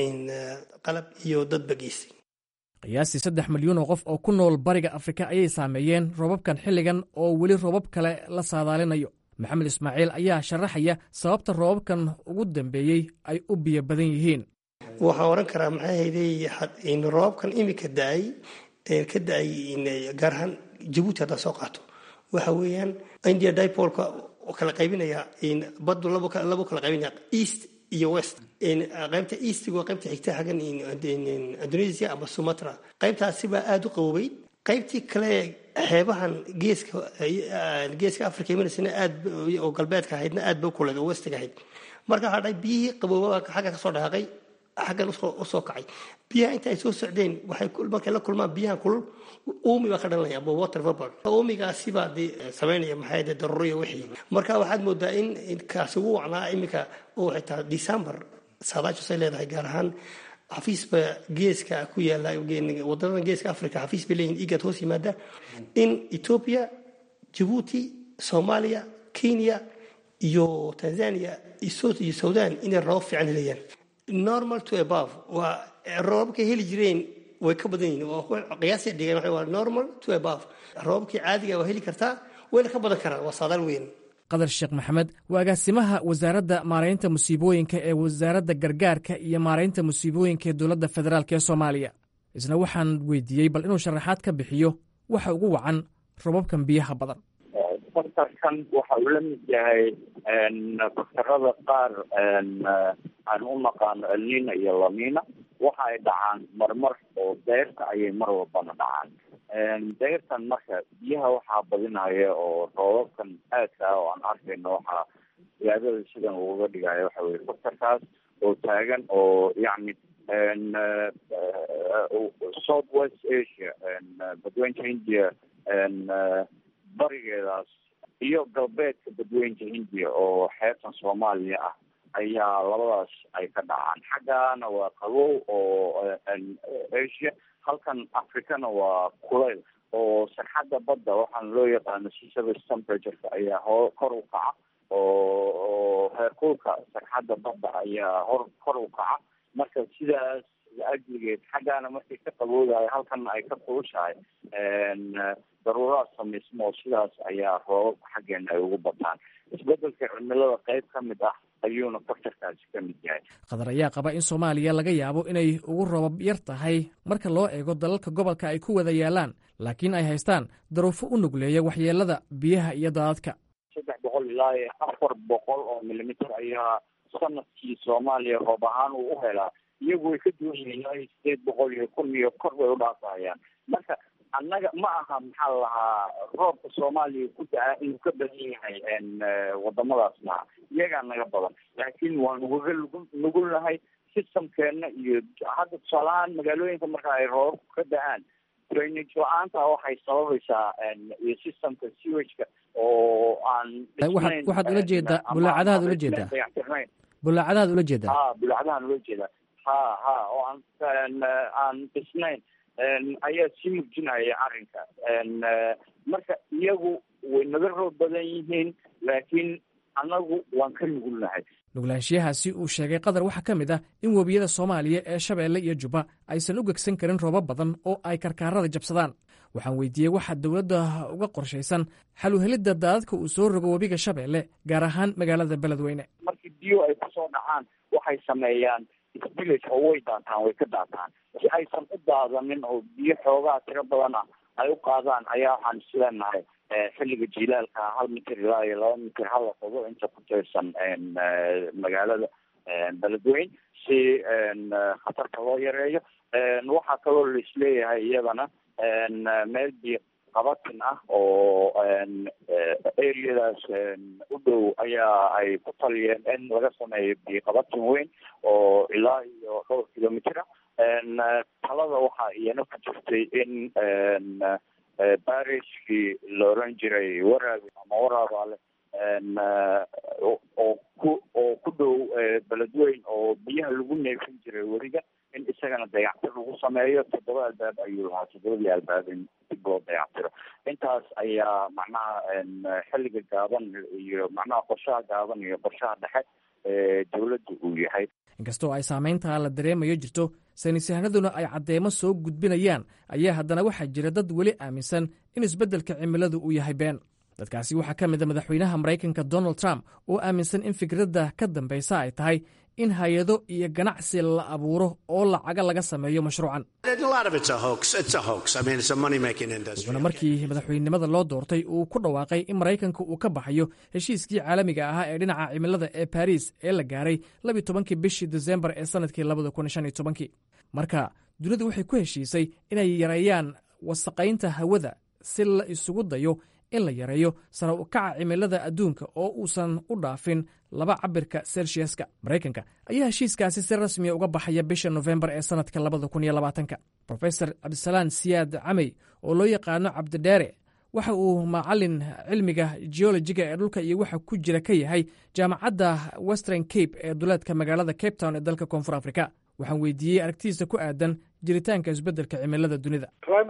qalab iyo dadba geystay qiyaastii saddex milyuun oo qof oo ku nool bariga afrika ayay saameeyeen roobabkan xilligan oo weli roobab kale la saadaalinayo maxamed ismaaciil ayaa sharaxaya sababta roobabkan ugu dambeeyey ay u biyo badan yihiin waxaan oran karaa maxay hayday roobabkan imika daay ka da-ay gaar ahaan jabuuti haddaan soo qaato waxa weeyaan india dipolka kala qaybinaya badu labo kala qaybinaya east iyo west qaybta eastiga waa qaybta xigta xaggan indonesia ama sumatra qaybtaasi baa aada u qaboobay qaybtii kale xeebahan geeska geeska africa imanaysan aad oo galbeedka ahaydna aad ba u kuleed oo westiga ahayd marka waxaa dhahay biyihii qaboobaba xagga kasoo dhaqaaqay xaggan usoo kacay biyaha inta ay soo socdeen waxay markay la kulmaan biyahan kulul uumi baa ka dhalanaya ama water vapor uumigaasi baa de samaynaya maxay de daruriya wixii marka waxaad moodaa in kaasi ugu wacnaa iminka oo xitaa december saadaashu say leedahay gaar ahaan xafiisba geeska ku yaala wadanadan geeska africa xafiis bay leeyihin igad hoos yimaada in ethiopia jabuuti soomaaliya kenya iyo tanzania iyo sudan inay rabab fiican helayaan normal to above waa roobabkay heli jireen way ka badan yihiin waa qiyaasay dhigeen waxa waa normal to above roobabkii caadiga waa heli kartaa wayna ka badan karaan waa saadaal weyn qadar sheekh maxamed waa agaasimaha wasaaradda maaraynta musiibooyinka ee wasaaradda gargaarka iyo maaraynta musiibooyinka ee dowladda federaalk ee soomaaliya isna waxaan weydiiyey bal inuu sharaxaad ka bixiyo waxa ugu wacan robabkan biyaha badan faktarkan waxa uu la mid yahay faktarada qaar aan u naqaano elnina iyo lamina waxa ay dhacaan marmar oo deyrta ayay mar walbana dhacaan deyrtan marka biyaha waxaa badinaya oo roobabkan aadka ah oo aan arkayno waxaa siyaadada sidan uga dhigaya waxa weye faktarkaas oo taagan oo yacni south west asia badweynta india barigeedaas iyo galbeedka badweynta hindiya oo xeebtan soomaaliya ah ayaa labadaas ay ka dhacaan xaggana waa qabow oo asia halkan africana waa kulayl oo sarxadda badda waxaana loo yaqaano seasurface temperatureka ayaa ho kor u kaca oo heerkulka sarxadda badda ayaa hor kor u kaca marka sidaas ajligeed xaggaana markay ka qaboodayo halkana ay ka kulushahay daruuraad samaysmo oo sidaas ayaa roobabka xaggeena ay ugu bataan isbedelka cimilada qayb ka mid ah ayuuna faktarkaasi ka mid yahay qatar ayaa qaba in soomaaliya laga yaabo inay ugu robab yar tahay marka loo eego dalalka gobolka ay ku wada yaalaan laakiin ay haystaan daruufo u nugleeya waxyeelada biyaha iyo daadadka saddex boqol ilaa iyo afar boqol oo milimitir ayaa sanadkii soomaaliya roob ahaan uu u helaa iyagu way ka duwan yihiin ilaa iyo sideed boqol iyo kun iyo kor bay udhaafayaan marka annaga ma aha maxaa la lahaa roobka soomaaliya ku da-a inuu ka badan yahay wadamadaas maha iyagaa naga badan laakiin waan ugaga nugul nugulnahay systemkeena iyo hadda tusaalahaan magaalooyinka marka ay roobabku ka da-aan drainage la-aanta waxay sababaysaa iyo systemka sewageka oo aan waxaad waxaad ula jeedaa bulaacadahaad ula jeedaa bulaacadahaad ula jeedaa ha bulaacadahaan ula jeedaa ha ha oo aan aan dhisnayn ayaa sii murjinaya arrinka marka iyagu way naga roob badan yihiin laakiin annagu waan ka nugulnahay nuglaanshiyahaasi uu sheegay qatar waxaa ka mid ah in webiyada soomaaliya ee shabeelle iyo jubba aysan u gegsan karin roobab badan oo ay karkaarada jabsadaan waxaan weydiiyey waxaa dowladda uga qorshaysan xal uhelidda daadadka uu soo rogo webiga shabeelle gaar ahaan magaalada beledweyne markii biyo ay kusoo dhacaan waxay sameeyaan village oo way daataan way ka daataan si aysan u daadanin oo biyo xoogaa tiro badan ah ay u qaadaan ayaa waxaan isleenahay xilliga jilaalka hal mitir ilaa iyo laba mitir hala qodo inta ku tirsan magaalada beledweyne si khatarta loo yareeyo waxaa kaloo laisleeyahay iyadana meel biyo qabatin ah oo areadaas u dhow ayaa ay ku taliyeen in laga sameeyo biyo qabatin weyn oo ilaa iyo dhowr kilomitera talada waxaa iyana ku jirtay in barishkii la oran jiray waraabi ama waraabaale oo ku oo ku dhow beledweyn oo biyaha lagu neefin jiray weriga in isagana dayactir lagu sameeyo toddoba albaab ayuu lahaa toddobadii albaab in dib loo dayactiro intaas ayaa macnaha xilliga gaaban iyo macnaha qorshaha gaaban iyo qorshaha dhexe ee dowladda uu yahay inkastoo ay saamayntaa la dareemayo jirto saynisyahanaduna ay caddeemo soo gudbinayaan ayaa haddana waxaa jira dad weli aaminsan in isbeddelka cimiladu uu yahay been dadkaasi waxaa ka mid a madaxweynaha maraykanka donald trump oo aaminsan in fikradda ka dambaysa ay tahay in hay-ado iyo ganacsi la abuuro oo lacaga laga sameeyo mashruucan wuxuuna markii madaxweynenimada loo doortay uu ku dhawaaqay in maraykanka uu ka baxayo heshiiskii caalamiga ahaa ee dhinaca cimilada ee baris ee la gaaray labiy tobankii bishii desembar ee sannadkii labada kun shan iyo tobankii marka dunidu waxay ku heshiisay inay yareeyaan wasaqaynta hawada si la isugu dayo in la yareeyo sara u kaca cimilada adduunka oo uusan u dhaafin laba cabirka selsiaska maraykanka ayaa heshiiskaasi si rasmiya uga baxaya bisha nofembar ee sannadka labada kun iyo labaatanka rofesor cabdisalaan siyaad camey oo loo yaqaano cabdidheere waxa uu macalin cilmiga geologiga ee dhulka iyo waxa ku jira ka yahay jaamacadda western cape ee duleedka magaalada cape town ee dalka koonfur afrika waxaan weydiiyey aragtidiisa ku aadan jiritaanka isbeddelka cimilada dunida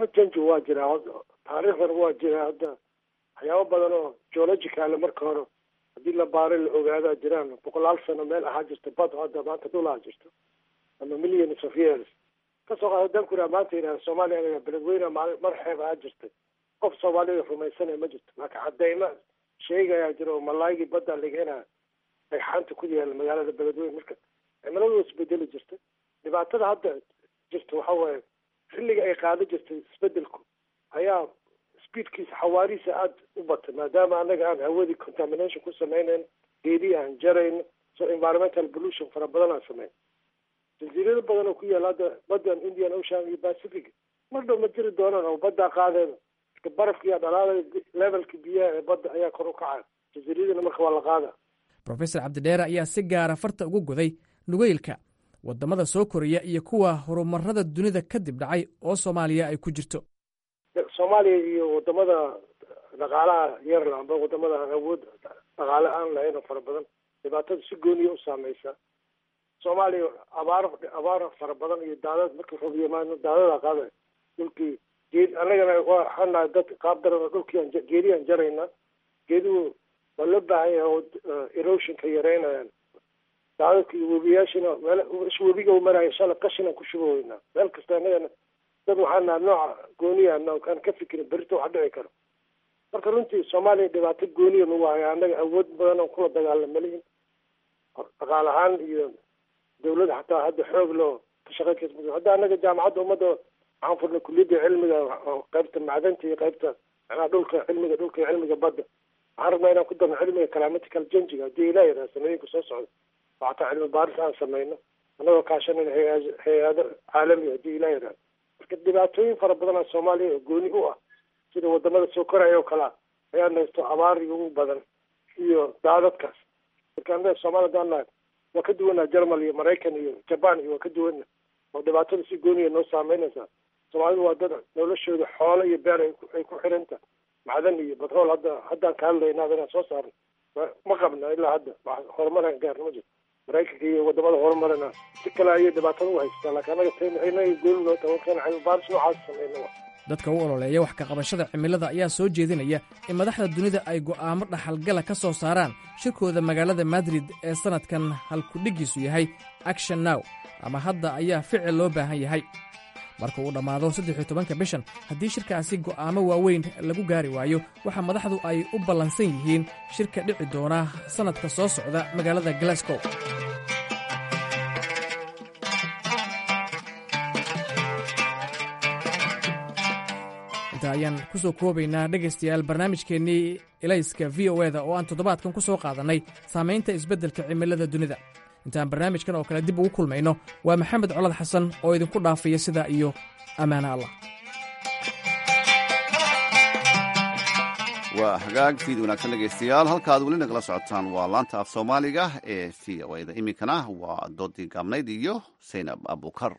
waxyaabo badan oo geological marka hore haddii la baaro la ogaadaa jiraan boqolaal sano meel ahaa jirta bad hadda maanta dhul ahaa jirto ama millions of years kasoo qaada haddaan ku ihaha maanta yidhaha soomaaliya beledweyne maali mar xeeb ahaa jirtay qof soomaalida rumaysanaya ma jirto laakiin cadeyma sheegayaa jira oo malaaygii badda ligeenaa dhagxaanta ku yaala magaalada beledweyne marka cimiladu waa isbedeli jirta dhibaatada hadda jirta waxa waaye xilliga ay qaado jirtay isbedelku ayaa speedkiisa xawaarihiisa aada u batay maadaama anaga aan hawadii contamination ku samaynayn geedii aan jarayno so environmental pollution fara badan aan samayn jasiirado badan oo ku yaala hadda badan indian ocean iyo pacific mar dhow ma jiri doonaan oo baddaa qaadeen marka barafkiiyaa dhalaalaya levelka biyaha ee badda ayaa kor u kacaya jasiiradina marka waa la qaada rofesor cabdidheere ayaa si gaara farta ugu goday nugeylka waddamada soo koraya iyo kuwa horumarada dunida kadib dhacay oo soomaaliya ay ku jirto soomaaliya iyo wadamada dhaqaalaha yar amba wadamada aan awood dhaqaale aan lahayn oo fara badan dhibaatada si gooniya u saameysa soomaaliya abaar abaar fara badan iyo daadad markii roob yimaano daadada qaada dhulkii geed annagana waxaan nahay dad qaab daran oo dhulkii aan geedii aan jarayna geeduhu waa loo baahan yahay oo erosionka yareynayaan daadadka iyo webiyaashina meel webiga u maraya shala qashinaan ku shuba weynaa meel kasta annagana dad waxaan naha nooca gooniyaana aan ka fikirin berito wax dhici karo marka runtii soomaaliya dhibaato gooniya nagu haya annaga awood badan oo kula dagaalama lihin dhaqaal ahaan iyo dawladda xataa hadda xoog loo ka shaqeyn kas hadda annaga jaamacadda ummadda waxaan furnay kuliyadda cilmiga qaybta macdanta iyo qaybta macnaha dhulka cilmiga dhulka iyo cilmiga badda waxaan rabnaa inaan ku darno cilmiga climatical changiga haddii ilaa yidhaha sanooyinka soo socda oo xataa cilmi baaris aan sameyno annagoo kaashanayna hay hay-ado caalami haddii ilaa yidhaha marka dhibaatooyin fara badanaa soomaaliya oo gooni u ah sida wadamada soo koraya oo kalea ayaa naysto abaariga ugu badan iyo daadadkaas marka anaga soomaaliya hadaan nahay waa ka duwanaa jermal iyo maraykan iyo jaban iyo waa ka duwana oo dhibaatada si gooniya noo saameynaysaa soomaalidu waa dad noloshooda xoolo iyo beer ay ku xiranta macdan iyo batrool hadda haddaan ka hadlayna inaan soo saarno ma qabna ilaa hadda horumaraan gaarna ma jirto maraykanka iyo wadamada horumarana si kale ayay dhibaatada u haysataa laakiin anaga taynaga gooni noo tahay warkaan cilmibaaris noocaas sameyna dadka u ololeeya wax ka qabashada cimilada ayaa soo jeedinaya in madaxda dunida ay go'aamo dhaxalgala ka soo saaraan shirkooda magaalada madrid ee sannadkan halkudhiggiisu yahay action now ama hadda ayaa ficil loo baahan yahay marka uu dhammaado saddexiyo tobanka bishan haddii shirkaasi go'aamo waaweyn lagu gaari waayo waxa madaxdu ay u ballansan yihiin shirka dhici doona sannadka soo socda magaalada glasgow ayaan ku soo koobaynaa dhegaystayaal barnaamijkeennii elayska v o eda oo aan toddobaadkan ku soo qaadannay saamaynta isbeddelka cimilada dunida intaan barnaamijkan oo kale dib ugu kulmayno waa maxamed colad xasan oo idinku dhaafaya sidaa iyo ammaano allah waa hagaag fiid wanaagsan dhegaystayaal halka aad weli nagala socotaan waa laanta af soomaaliga ee v o da iminkana waa doodii gaabnayd iyo saynab abukar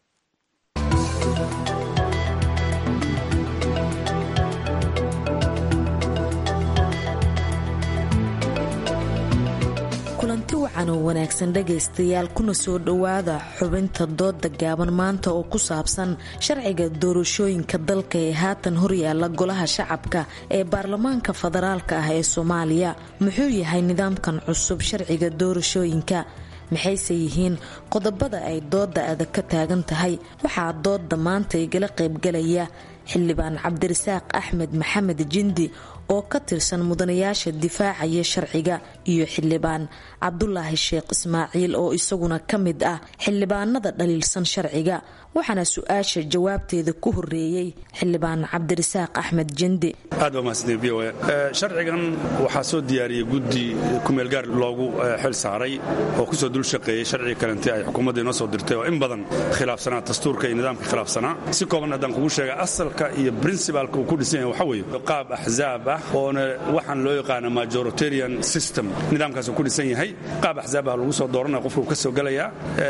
kulanti wacan oo wanaagsan dhegaystayaal kuna soo dhowaada xubinta dooda gaaban maanta oo ku saabsan sharciga doorashooyinka dalka ee haatan horyaala golaha shacabka ee baarlamaanka federaalka ah ee soomaaliya muxuu yahay nidaamkan cusub sharciga doorashooyinka maxayse yihiin qodobada ay dooda adag ka taagan tahay waxaa dooda maanta igala qaybgalaya xildhibaan cabdirasaaq axmed maxamed jindi oo ka tirsan mudanayaasha difaacaya sharciga iyo xildhibaan cabdulaahi sheekh ismaaciil oo isaguna ka mid ah xildhibaanada dhaliilsan sharciga waxaana su-aasha jawaabteeda ku horeeyey xildhibaan cabdirasaaq axmed jindi aad baa mahadsantiin v o a sharcigan waxaa soo diyaariyey guddi kumeelgaar loogu xil saaray oo kusoo dul shaqeeyey sharciga kalente ay xukuumadda inoo soo dirtay oo in badan khilaafsanaa dastuurka iyo nidaamka khilaafsanaa si kooban haddaan kugu sheega asalka iyo princibalka uu ku dhisan yahay waxa weeye qaab axzaab ah oona waxaan loo yaqaana majoritarian system nidaamkaasuu ku dhisan yahay qaab axzaab ah lagu soo dooranaya qofka uu ka soo gelayaa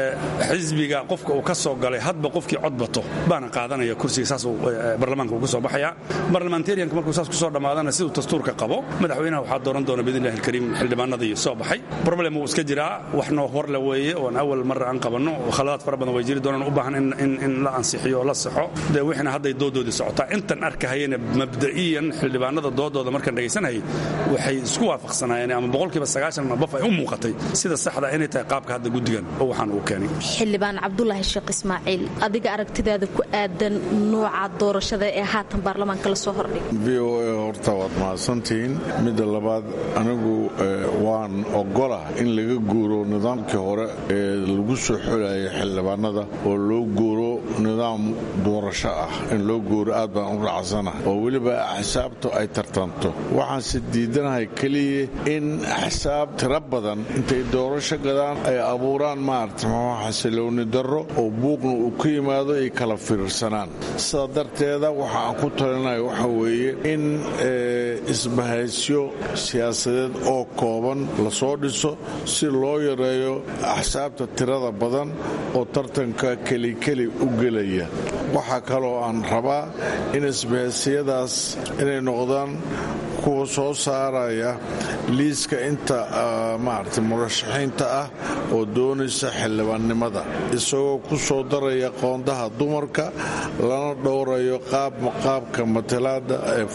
xisbiga qofka uu ka soo galay hadba qofkii cod bato baana qaadanaya kursiga saasuu baarlamaanka uu ka soo baxayaa barlamentarianka markuu saas ku soo dhammaadana siduu dastuurka qabo madaxweynaha waxaa dooran doona biidnillahi alkariim xildhibaanadii soo baxay problem wuu iska jiraa wax noo horle weeye oon awal marra aan qabanno khaladaad fara badan way jiri doonaan u baahan in la ansixiyo oo la saxo dee wixina hadday doodoodii socotaa intan arkahayana mabda'iyan xildhibaanada doodooda markaan dhegaysanayay waxay isku waafaqsanaayeen ama boqolkiiba sagaashan ama baf ay u muuqatay sida saxda inay tahay qaabka hadda guddigan oo waxaan uu keenay xildhibaan cabdulaahi sheekh ismaaciil adiga aragtidaada ku aadan nooca doorashada ee haatan baarlamaanka la soo hordhigay v o a horta waad mahadsantihiin midda labaad anigu waan ogola in laga guuro nidaamkii hore ee lagu soo xolayay xildhibaanada oo loo guuro nidaam doorasho ah in loo guuro aad baan u raacsana oo weliba axsaabtu ay tartanto waxaanse diidanahay keliya in axsaab tiro badan intay doorasho gadaan ay abuuraan maarata maxaa xasilooni darro oo buuqna uu ka yimaado ay kala fiirsanaan sidaa darteeda waxa aan ku talinaya waxa weeye in isbahaysyo siyaasadeed oo kooban lasoo dhiso si loo yareeyo axsaabta tirada badan oo tartanka kelikeli u gelaya waxaa kaloo aan rabaa in isbahaysiyadaas inay noqdaan kuwa soo saaraya liiska inta maarata murashaxiinta ah oo doonaysa xildhibaannimada isagoo ku soo daraya qoondaha dumarka lana dhowrayo qaabka matalaada ee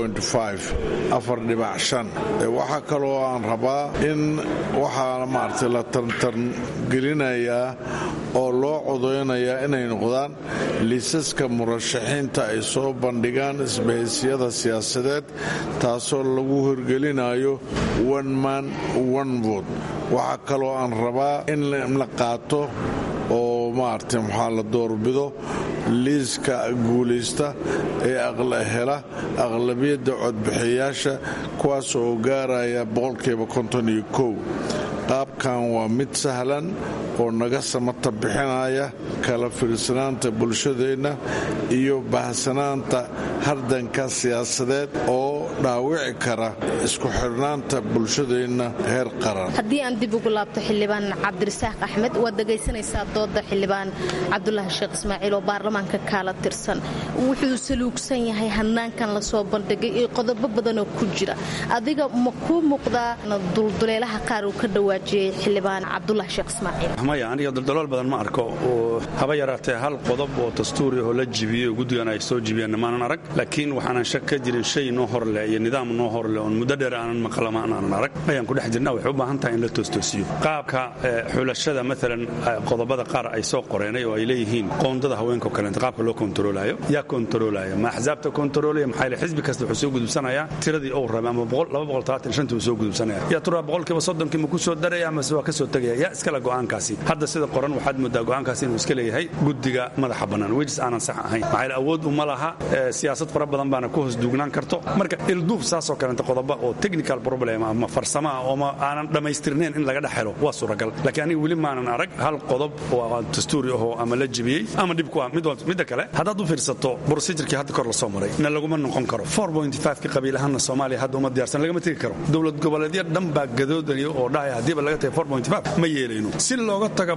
waxaa kaloo aan rabaa in waxaa maarata la tartargelinayaa oo loo codeynayaa inay noqdaan liisaska murashaxiinta ay soo bandhigaan isbahaysiyada siyaasadeed taasoo lagu horgelinayo one man one vote waxaa kaloo aan rabaa in la qaato oo maarata maxaa la doorbido liiska guulaysta ee hela aqlabiyadda codbixiyayaasha kuwaas oo gaaraya boqolkiiba konton iyo kow qaabkan waa mid sahlan oo naga samata bixinaya kala fiirsanaanta bulshadeenna iyo bahsanaanta hardanka siyaasadeed oo dhaawici kara isku xidhnaanta bulshadeenna heer qaran haddii aan dib ugu laabto xildhibaan cabdirasaaq axmed waad dhegaysanaysaa dooda xildhibaan cabdulaahi sheekh ismaaciil oo baarlamaanka kaala tirsan wuxuu saluugsan yahay hanaankan lasoo bandhigay iyo qodobo badanoo ku jira adiga ma kuu muuqdaa dulduleelaha qaar uu ka dhawaajiyey xildhibaan cabdulaahi sheekh ismaaciil maya aniga duldalool badan ma arko oo haba yaraatee hal qodob oo dastuuri oo la jibiyey oo guddigan ay soo jibiyeen maanan arag laakiin waxaanan shak ka jirin shay noo horleh iyo nidaam noo horleh oon muddo dheer aanan maqlama aanan arag ayaan ku dhex jirna waxay u baahan tahay in la toostoosiyo qaabka xulashada maalan qodobada qaar ay soo qoreenay oo ay leeyihiin qoondada haweenka kaleenta qaabka loo kontaroolayo yaa kontaroolaya ma axsaabta kontaroolaya maxaa yeele xisbi kasta wuxuu soo gudubsanayaa tiradii uu rabay ama uu soo gudubsanaya yaa turaa boqolkiiba soddonkii ma ku soo daraya mase waa ka soo tegaya yaa iskale go'aankaasi hadda sida qoran waxaad moodaa go'aankaasi inuu iska leeyahay guddiga madaxa bannaan wejis aanan sax ahayn maxaa yeele awood uma laha siyaasad fara badan baana ku hoos duugnaan karto marka ilduuf saasoo kalenta qodoba oo technical problem ama farsamo ah ooma aanan dhammaystirnayn in laga dhex helo waa suuragal laakiin aniga weli maanan arag hal qodob oo dastuuri ahoo ama la jebiyey ama dhib ku ah midda kale haddaad u fiirsato procedurkii hadda kor la soo maray na laguma noqon karo ka qabiilahaanna soomaaliya hadda uma diyaarsan lagama tegi karo dowlad goboleedya dhan baa gadoodaya oo dhahaya haddiiba laga tagay ma yeelayno si looga taga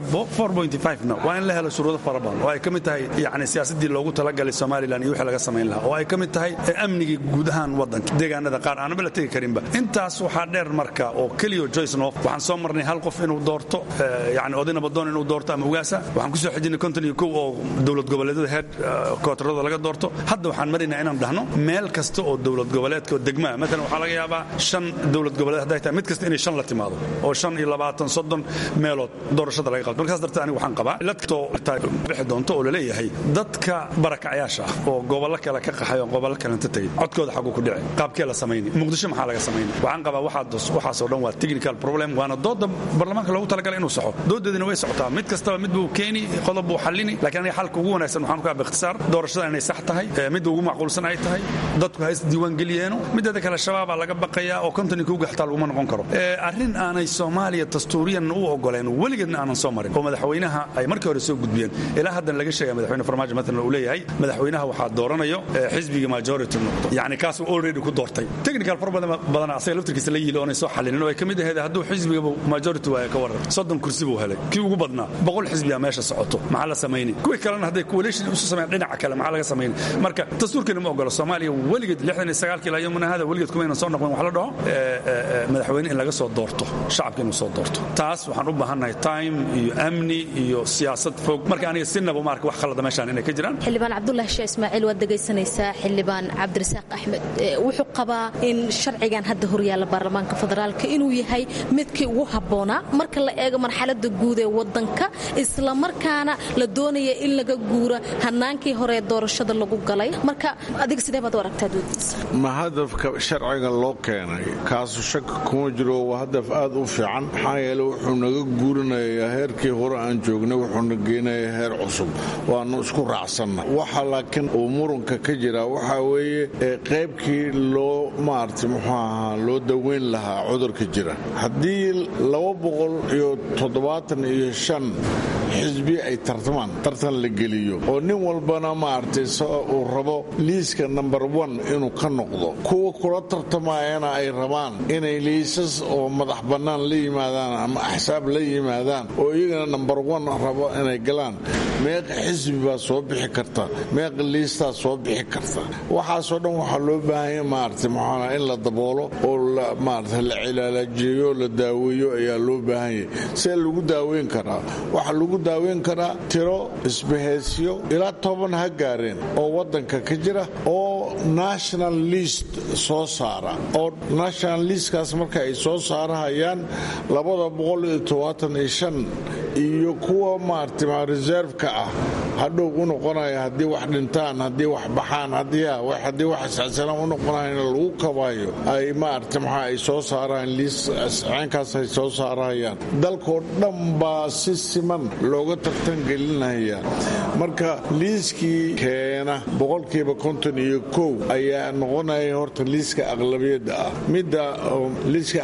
na waa in la helo shuruudo fara badan oo ay ka mid tahay yani siyaasadii loogu talagalay somalilan iyo wixii laga samayn lahaa oo ay ka mid tahay amnigii guud ahaan waddanka deegaanada qaar aanaba la tegi karinba intaas waxaa dheer marka oo keliyo joyce nof waxaan soo marnay hal qof inuu doorto yani oday nabadoon inuu doorto ama ugaasa waxaan kusoo xijinay konton iyo kow oo dowlad goboleedyada head kootarada laga doorto hadda waxaan maraynaa inaan dhahno meel kasta oo dowlad goboleedka oo degmaa maalan waxaa laga yaabaa shan dowlad goboleed hadday tahay mid kasta inay shan la timaado oo shan iyo labaatan soddon meelood doorashada laga qabto markaas darteed aniga waxaan qabaa iladkastoo bixi doonto oo laleeyahay dadka barakacyaasha ah oo gobollo kale ka qaxay oo gobollo kalenta tegay codkooda xaguu ku dhici qaabkee la samayni muqdisho maxaa laga samayni waxaan qabaa waxaasoo dhan waa technical problem waana dooda baarlamaanka loogu talagalay inuu saxo doodeedina way socotaa mid kastaba mid buu keeni qodob buu xallini laakiin aniga xalka ugu wanaagsan waxaan ku aba ikhtisaar doorashada inay sax tahay midda ugu macquulsan ay tahay dadku ha is diiwaangeliyeeno mideeda kale shabaabaa laga baqayaa oo kontonin kuuga xataa laguma noqon karo arrin aanay soomaaliya dastuuriyanna u ogoleen weligeedna aanan soo marin oo madaxweynaha ay markii hore soo gudbiyeen ilaa haddan laga sheegaya madaxweyne farmaajo matalan uu leeyahay madaxweynaha waxaa dooranayo xisbiga majority noqdo yacni kaasuu already ku doortay technical problem badan asaga laftirkiisa la yili oonay soo xallinin oo ay ka mid ahayd hadduu xisbiga majority waaya ka waran soddon kursi buu helay kii ugu badnaa boqol xisbiyaa meesha socoto maxaa la samayni kuwii kalena hadday coalition isu sameeyaan dhinaca kale maxaa laga samayni marka dastuurkeena ma ogolo soomaaliya weligeed lixdan iyo sagaalkii ilaa yomina hada weligeed kumaynan soo noqon wax la dhaho madaxweyne in laga soo doorto shacabka inuu soo doorto taas waxaan u baahannahay time iyo amni iyo siyaasad fog marka aniga sinaba ma arka wax khalada meeshaan inay ka jiraan xildhibaan cabdulahi sheeh ismaaciil waad dhegaysanaysaa xildhibaan cabdirasaaq axmed wuxuu qabaa in sharcigan hadda horyaalla baarlamaanka federaalka inuu yahay midkii ugu habboonaa marka la eego marxalada guud ee wadanka islamarkaana la doonaya in laga guura hanaankii hore ee doorashada lagu galay marka adiga sidee baad u aragtaa doodiisa ma hadafka sharciga loo keenay kaasu shaki kuma jiro waa hadaf aad u fiican maxaa yeele wuxuu naga guurinayaa heerkii hore aan joognay wuxuuna geenayaa heer cusub waanu isku raacsanna waxa laakiin uu muranka ka jira waxaa weeye qaybkii loo maarata muxuu ahaa loo daweyn lahaa cudurka jira haddii laba boqol iyo toddobaatan iyo shan xisbi ay tartamaan tartan la geliyo oo nin walbana maaragtay uu rabo liiska number one inuu ka noqdo kuwa kula tartamayana ay rabaan inay liisas oo madax bannaan la yimaadaan ama axsaab la yimaadaan oo iyagana number one rabo inay galaan meeqa xisbi baa soo bixi karta meeqa liistaa soo bixi karta waxaasoo dhan waxaa loo baahanya maarata muxuuna in la daboolo oo maarata la cilaalajiyo la daaweeyo ayaa loo baahanyay see lagu daaweyn karaa waxaa lagu daaweyn karaa tiro isbaheysyo ilaa toban ha gaareen oo waddanka ka jira oo national list soo saara oo national listkaas marka ay soo saarahayaan labada boqol iyo tobaatan iyo shan iyo kuwa maarata reserveka ah hadhow u noqonaya haddii wax dhintaan haddii wax baxaan haddii wax isxasanaan u noqonayan lagu kabayo ay maarata maxaa ay soo saaraan liis ceenkaas ay soo saarahayaan dalkoo dhan baa si siman looga tartan gelinaya marka liiskii keena boqolkiiba konton iyo kow ayaa noqonaya horta liiska aqlabiyadda ah midda liiska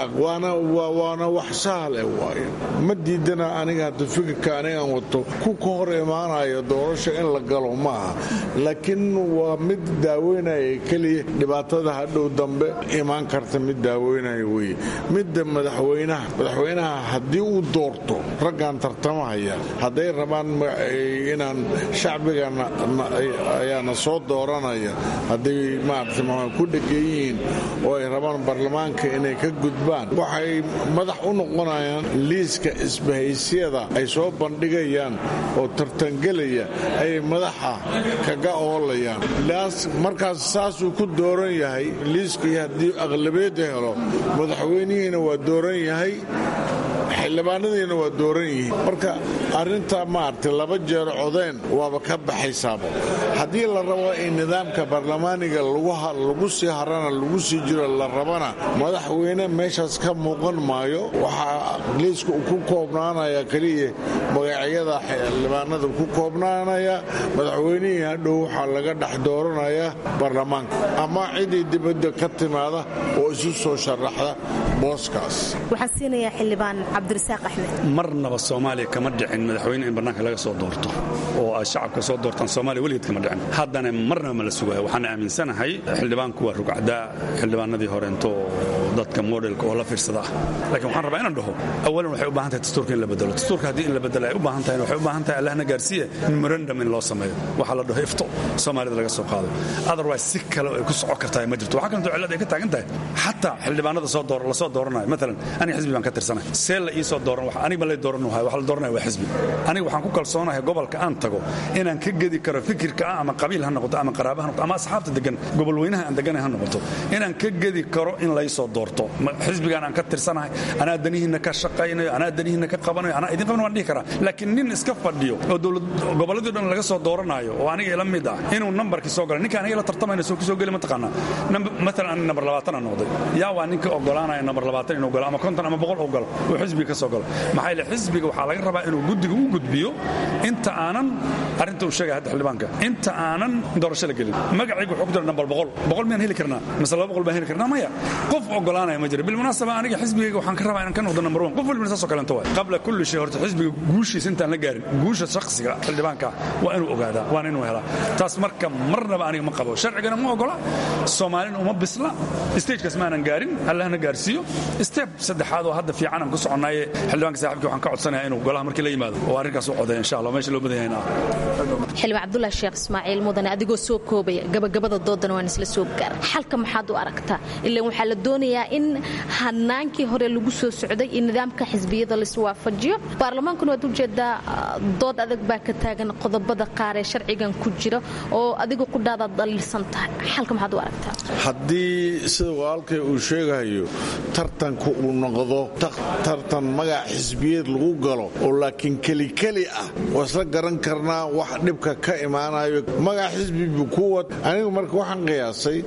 waana wax sahle waayo ma diidana aniga hadda fikirka anigaan wato ku ka hor imaanaya doorasho in la galo maaha laakiin waa mid daaweynaya keliya dhibaatada hadhow dambe imaan karta mid daaweynaya weye midda madaxweynaha madaxweynaha haddii uu doorto raggan tartamahaya hadday rabaan inaan shacbiga ayaana soo dooranaya hadday maarata ku dhegan yihiin oo ay rabaan baarlamaanka inay ka gudbaan waxay madax u noqonayaan liiska isbahaysyada ay soo bandhigayaan oo tartangelaya ayay madaxa kaga oolayaan markaas saasuu ku dooran yahay liiskii haddii aqlabiyadda helo madaxweynihiina waa dooran yahay xildhibaanadiina waa dooran yihiin marka arrintaa maaragtay laba jeer codeen waaba ka baxaysaaba haddii la rabo in nidaamka baarlamaaniga lagu sii harana lagu sii jiro la rabana madaxweyne meeshaas ka muuqan maayo waxaa liiska uu ku koobnaanaya keliya magacyada xildhibaanada ku koobnaanaya madaxweynihii hadhow waxaa laga dhex dooranaya baarlamaanka ama ciddii dibadda ka timaada oo isu soo sharaxda booskaas waxaan siinayaa xildhibaan cabdirasaaq axmed marnaba soomaaliya kama dhicin madaxweyne in bannaanka laga soo doorto oo ay shacabka soo doortaan soomaaliya weligeed kama dhicin haddana marnaba ma la sugayo waxaan aaminsanahay xildhibaanku waa rugcdaa xildhibaanadii horeento dadka modelka oo la fiirsada ah laakiin waxaan rabaa inaan dhaho awalan waxay u baahan tahay dastuurka in la bedelo dastuurka haddii in la bedelo ay u baahan tahay waxay u baahan tahay allahna gaarsiiya memorandum in loo sameeyo waxaa la dhaho ifto soomaalida laga soo qaado otherwise si kale ay ku socon kartaa ma jirto waxaa kalentoo cillad ay ka taagan tahay xataa xildhibaanada soo door la soo dooranayo maalan aniga xisbi baan ka tirsanahay see la ii soo dooran aniga ma lay dooran wahay wax la dooranaya waa xisbi aniga waxaan ku kalsoonahay gobolka aan tago inaan ka gedi karo fikirka ah ama qabiil ha noqoto ama qaraaba ha noqoto ama asxaabta degan gobol weynaha aan deganay ha noqoto inaan ka gedi karo in lay soo doorto xisbigaan aan ka tirsanahay anaa danihiinna ka shaqaynayo anaa danihiinna ka qabanayo anaa idin qaban waan dhihi karaa laakiin nin iska fadhiyo oo dowlad gobolladii dhan laga soo dooranayo oo aniga ila mid ah inuu nambarkii soo galo ninka aniga la tartamayna soo kusoo geli mataqaanaa maalan aniga nambar labaatan aan noqday yaa waa ninka ogolaanaya nambar labaatan inuu galo ama konton ama boqol uu galo uu xisbiga ka soo galo maxaa yeele xisbiga waxaa laga rabaa inuu guddiga u gudbiyo inta aanan arrinta uu sheegaya hadda xildhibaanka inta aanan doorasho la gelin magacaygu wuxuu ku jira nambar boqol boqol miyaan heli karnaa mise laba boqol baan heli karnaa maya qof ogolaanaya ma jira bilmunaasaba aniga xisbigayga waxaan ka rabaa inaan ka noqdo nambar one qof walbina saasoo kalento waay qabla kulli shay horta xisbiga guushiisa intaan la gaarin guusha shakhsiga xildhibaanka waa inuu ogaadaa waana inuu helaa taas marka marnaba aniga ma qabo sharcigana ma ogola soomaalina uma bisla stagekaas maanan gaarin allahna gaarsiiyo step saddexaad oo hadda fiican aan ku soconaaye xildhibaanka saaxibkii waxaan ka codsanaya inuu golaha markii la yimaado oo arrinkaas u codeeya insha allah meesha loo badan yahayna xildhibaan cabdulaahi sheekh ismaaciil mudane adigoo soo koobaya gabagabada doodana waan isla soo gaar xalka maxaad u aragtaa ilaan waxaa la doonayaa in hanaankii hore lagu soo socday in nidaamka xisbiyada laiswaafajiyo baarlamaankuna waad ujeedaa dood adag baa ka taagan qodobada qaar ee sharcigan ku jira oo adiga qudhaadaad dhaliilsan tahay xalka maxaad u aragtaa haddii sida walaalkay uu sheegayo tartanku uu noqdo tartan magac xisbiyeed lagu galo oo laakiin kelikeli ah waa isla garan karnaa wax dhibka ka imaanayo magac xisbibu kuwad anigu marka waxaan qiyaasay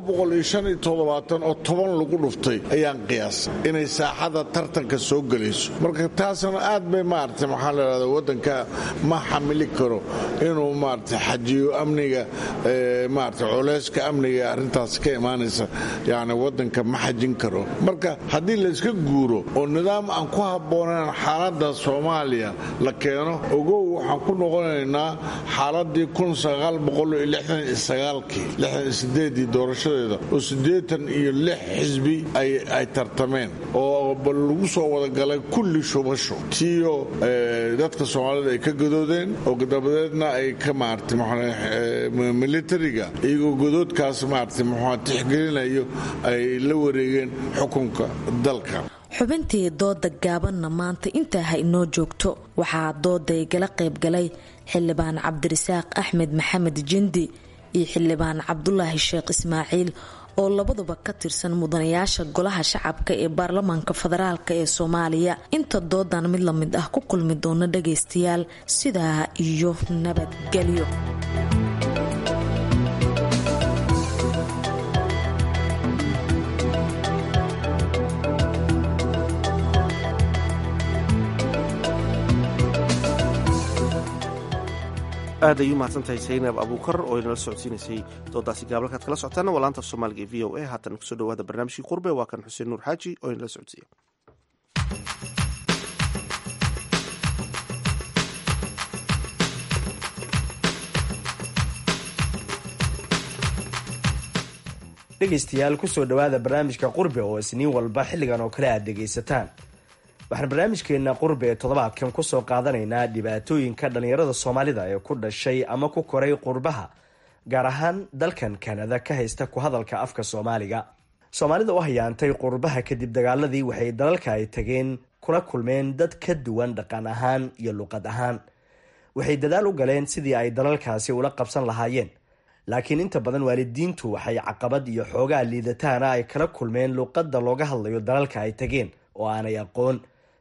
oo toban lagu dhuftay ayaan qiyaasay inay saaxada tartanka soo gelayso marka taasna aad bay maarata maxaa ladhahda waddanka ma xamili karo inuu maarata xajiyo amniga maarata culeyska amniga ee arrintaas ka imaanaysa yani waddanka ma xajin karo marka haddii layska guuro oo nidaam aan ku habboonayn xaaladda soomaaliya la keeno ogow waxaan ku noqonaynaa xaaladii kii doorashadeeda oo siddeetan iyo lix xisbi ay tartameen oo bal lagu soo wadagalay kulli shubasho tiyo dadka soomaalida ay ka gadoodeen oo dabadeedna ay ka maarata militariga iyagoo godoodkaas maarata muxua tixgelinayo ay la wareegeen xukunka dalka xubintii dooda gaabanna maanta intaa ha inoo joogto waxaa dooday gala qaybgalay xildhibaan cabdirasaaq axmed maxamed jindi iyo xildhibaan cabdulaahi sheekh ismaaciil oo labaduba ka tirsan mudanayaasha golaha shacabka ee baarlamaanka federaalk ee soomaaliya inta doodan mid la mid ah ku kulmi doona dhagaystayaal sidaa iyo nabadgelyo aad ay u mahadsantahay saynab abuukar oo inala socodsiinaysay doodaasi gaabalkaad kala socotaana waa laanta af soomaaliga ee v o a haatan kusoo dhawaada barnaamijkii qurbe waa kan xuseen nuur xaaji oo inala socodsiiya dhegaystayaal kusoo dhowaada barnaamijka qurbe oo isniin walba xilligan oo kale aad dhegaysataan waxaan barnaamijkeena qurbe ee toddobaadkan kusoo qaadanaynaa dhibaatooyinka dhallinyarada soomaalida ee ku dhashay ama ku koray qurbaha gaar ahaan dalkan kanada ka haysta ku hadalka afka soomaaliga soomaalida u hayaantay qurbaha kadib dagaaladii waxay dalalka ay tageen kula kulmeen dad ka duwan dhaqan ahaan iyo luqad ahaan waxay dadaal u galeen sidii ay dalalkaasi ula qabsan lahaayeen laakiin inta badan waalidiintu waxay caqabad iyo xoogaa liidataana ay kala kulmeen luqadda looga hadlayo dalalka ay tageen oo aanay aqoon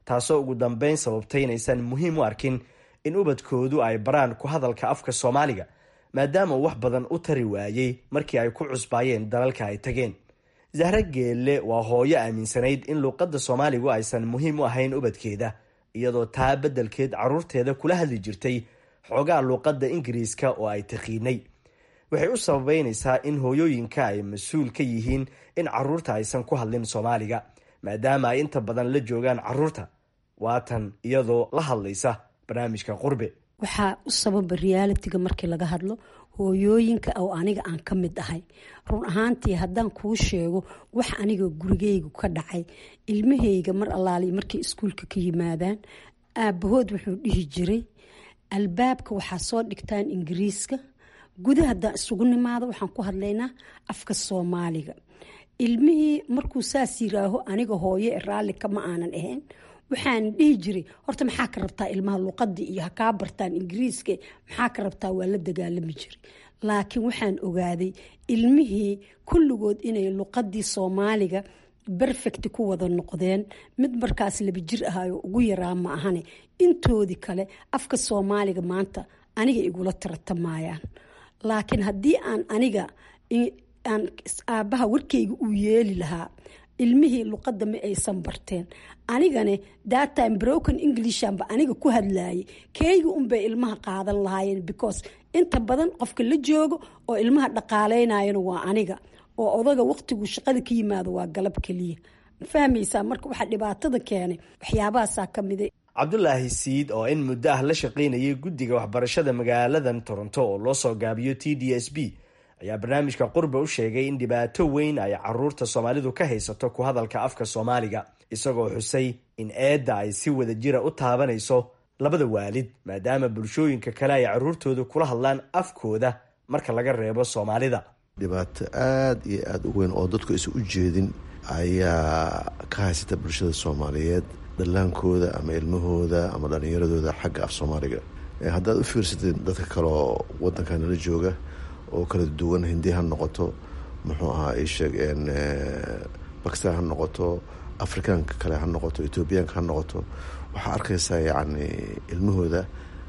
taasoo ugu dambeyn sababtay inaysan muhiim u arkin in ubadkoodu ay baraan ku hadalka afka soomaaliga maadaama uu wax badan u tari waayey markii ay ku cusbaayeen dalalka ay tageen zahre geelle waa hooyo aaminsanayd in luuqadda soomaaligu aysan muhiim u ahayn ubadkeeda iyadoo taa beddelkeed carruurteeda kula hadli jirtay xoogaa luuqadda ingiriiska oo ay taqiinay waxay u sababeynaysaa in hooyooyinka ay mas-uul ka yihiin in carruurta aysan ku hadlin soomaaliga maadaama ay inta badan la joogaan carruurta waatan iyadoo la hadlaysa barnaamijka qurbe waxaa u sababa realitiga markii laga hadlo hooyooyinka oo aniga aan ka mid ahay run ahaantii haddaan kuu sheego wax aniga gurigeygu ka dhacay ilmahayga mar allaali markay iskuulka ka yimaadaan aabahood wuxuu dhihi jiray albaabka waxaa soo dhigtaan ingiriiska gudaha haddaan isugu nimaado waxaan ku hadlaynaa afka soomaaliga ilmihii markuu saas yiraaho aniga hooye raalli kama aanan ahayn waxaan dhihi jiray horta maxaa ka rabtaa ilmaha luuqadii iyo hakaa bartaan ingiriiska maxaa ka rabtaa waa la dagaalami jiray laakiin waxaan ogaaday ilmihii kulligood inay luuqadii soomaaliga berfect ku wada noqdeen mid markaas laba jir ahayoo ugu yaraa ma ahane intoodii kale afka soomaaliga maanta aniga igula taratamayaan laakiin haddii aan aniga aan aabbaha warkayga uu yeeli lahaa ilmihii luqadda ma aysan barteen anigane daatime broken englishanba aniga ku hadlayay keyga unbay ilmaha qaadan lahaayeen because inta badan qofka la joogo oo ilmaha dhaqaaleynayana waa aniga oo odaga waqtiguu shaqada ka yimaado waa galab keliya ma fahmaysaa marka waxaa dhibaatada keenay waxyaabahaasaa ka mida cabdulaahi siid oo in muddo ah la shaqaynayay guddiga waxbarashada magaaladan toronto oo loo soo gaabiyo t d s b ayaa barnaamijka qurba u sheegay in dhibaato weyn ay caruurta soomaalidu ka haysato ku hadalka afka soomaaliga isagoo xusay in eedda ay si wada jira u taabanayso labada waalid maadaama bulshooyinka kale ay caruurtooda kula hadlaan afkooda marka laga reebo soomaalida dhibaato aada iyo aada u weyn oo dadku aysan u jeedin ayaa ka haysata bulshada soomaaliyeed dhallaankooda ama ilmahooda ama dhallinyaradooda xagga af soomaaliga haddaad u fiirsatid dadka kaleoo wadanka nala jooga oo kala duwan hindi ha noqoto muxuu ahaa isheeg bakistan ha noqoto afrikaanka kale ha noqoto ethoobiyaanka ha noqoto waxaa arkaysaa yacni ilmahooda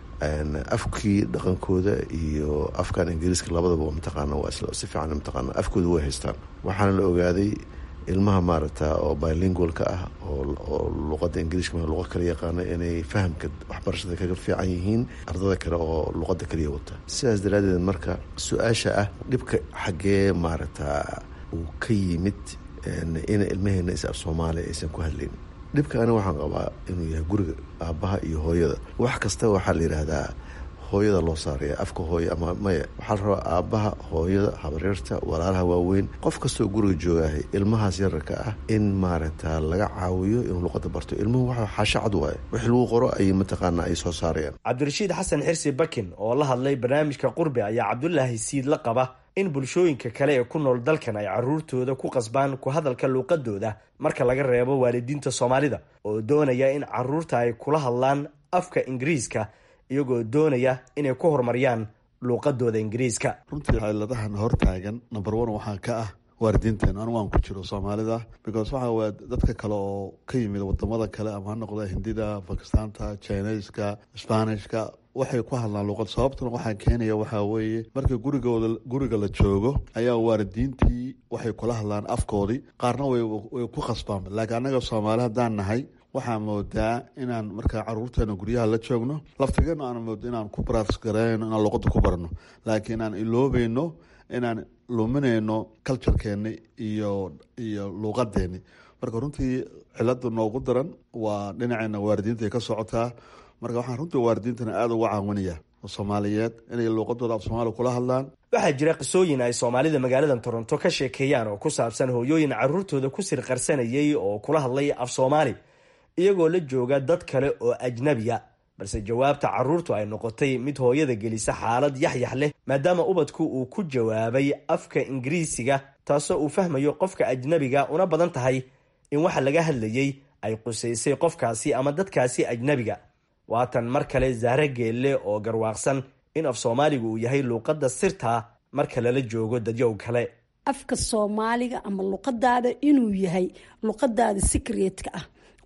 afkii dhaqankooda iyo afkan ingiriiska labadaba mataqaana waa si fiican mataqaana afkooda way haystaan waxaana la ogaaday ilmaha maaragta oo bilingualka ah oo luqada ingiriiska luqa kala yaqaana inay fahamka waxbarashada kaga fiican yihiin ardada kale oo luqada kaliya wata sidaas daraadeed marka su-aasha ah dhibka xaggee maaragta uu ka yimid ina ilmaheena is af soomaaliya aysan ku hadlayn dhibka ani waxaan qabaa inuu yahay guriga aabbaha iyo hooyada wax kasta waxaa la yidhaahdaa hooyada loo saaraya afka hooye ama maya waxaa la rabaa aabbaha hooyada habaryarta walaalaha waaweyn qof kastoo guriga joogahay ilmahaas yararka ah in maaragta laga caawiyo inuu luqada barto ilmuhu waxa xaasho cad waaye wix lagu qoro ay mataqaana ay soo saarayaan cabdirashiid xasan xirsi bakin oo la hadlay barnaamijka qurbe ayaa cabdulaahi siid la qaba in bulshooyinka kale ee ku nool dalkan ay caruurtooda ku qasbaan ku hadalka luuqadooda marka laga reebo waalidiinta soomaalida oo doonaya in caruurta ay kula hadlaan afka ingiriiska iyagoo doonaya inay ku horumariyaan luuqadooda ingiriiska runtii xeeladahan hortaagan number one waxaa ka ah waalidiinteena anigu aan ku jiro soomaalida because waxa waa dadka kale oo ka yimid wadamada kale ama ha noqda hindida bakistaanta chineska sbanishka waxay ku hadlaan luuqad sababtuna waxaa keenaya waxaa weeye marka gurigooda guriga la joogo ayaa waalidiintii waxay kula hadlaan afkoodii qaarna way ku khasbaan laakiin annaga soomaali haddaan nahay waxaa moodaa inaan markaa caruurteena guryaha la joogno laftigeena aan moodo inaan ku baraas garayno inaan luuqada ku barno laakiin inaan iloobeyno inaan luminayno culturekeeni iyo iyo luuqadeeni marka runtii cilada noogu daran waa dhinaceena waalidiinta ka socotaa marka waxaan runtii waalidiintana aada uga caawinaya soomaaliyeed inay luuqadooda af soomaaliya kula hadlaan waxaa jira qisooyin ay soomaalida magaalada toronto ka sheekeeyaan oo ku saabsan hooyooyin caruurtooda ku sirqarsanayay oo kula hadlay af soomaali iyagoo la jooga dad kale oo ajnabiya balse jawaabta caruurtu ay noqotay mid hooyada gelisa xaalad yaxyax leh maadaama ubadku uu ku jawaabay afka ingiriisiga taasoo uu fahmayo qofka ajnabiga una badan tahay in waxa laga hadlayay ay qusaysay qofkaasi ama dadkaasi ajnabiga waatan mar kale zahre geelle oo garwaaqsan in af soomaaligu uu yahay luuqadda sirtaa marka lala joogo dadyow kale afka soomaaliga ama luqadaada inuu yahay luqadaada secretka ah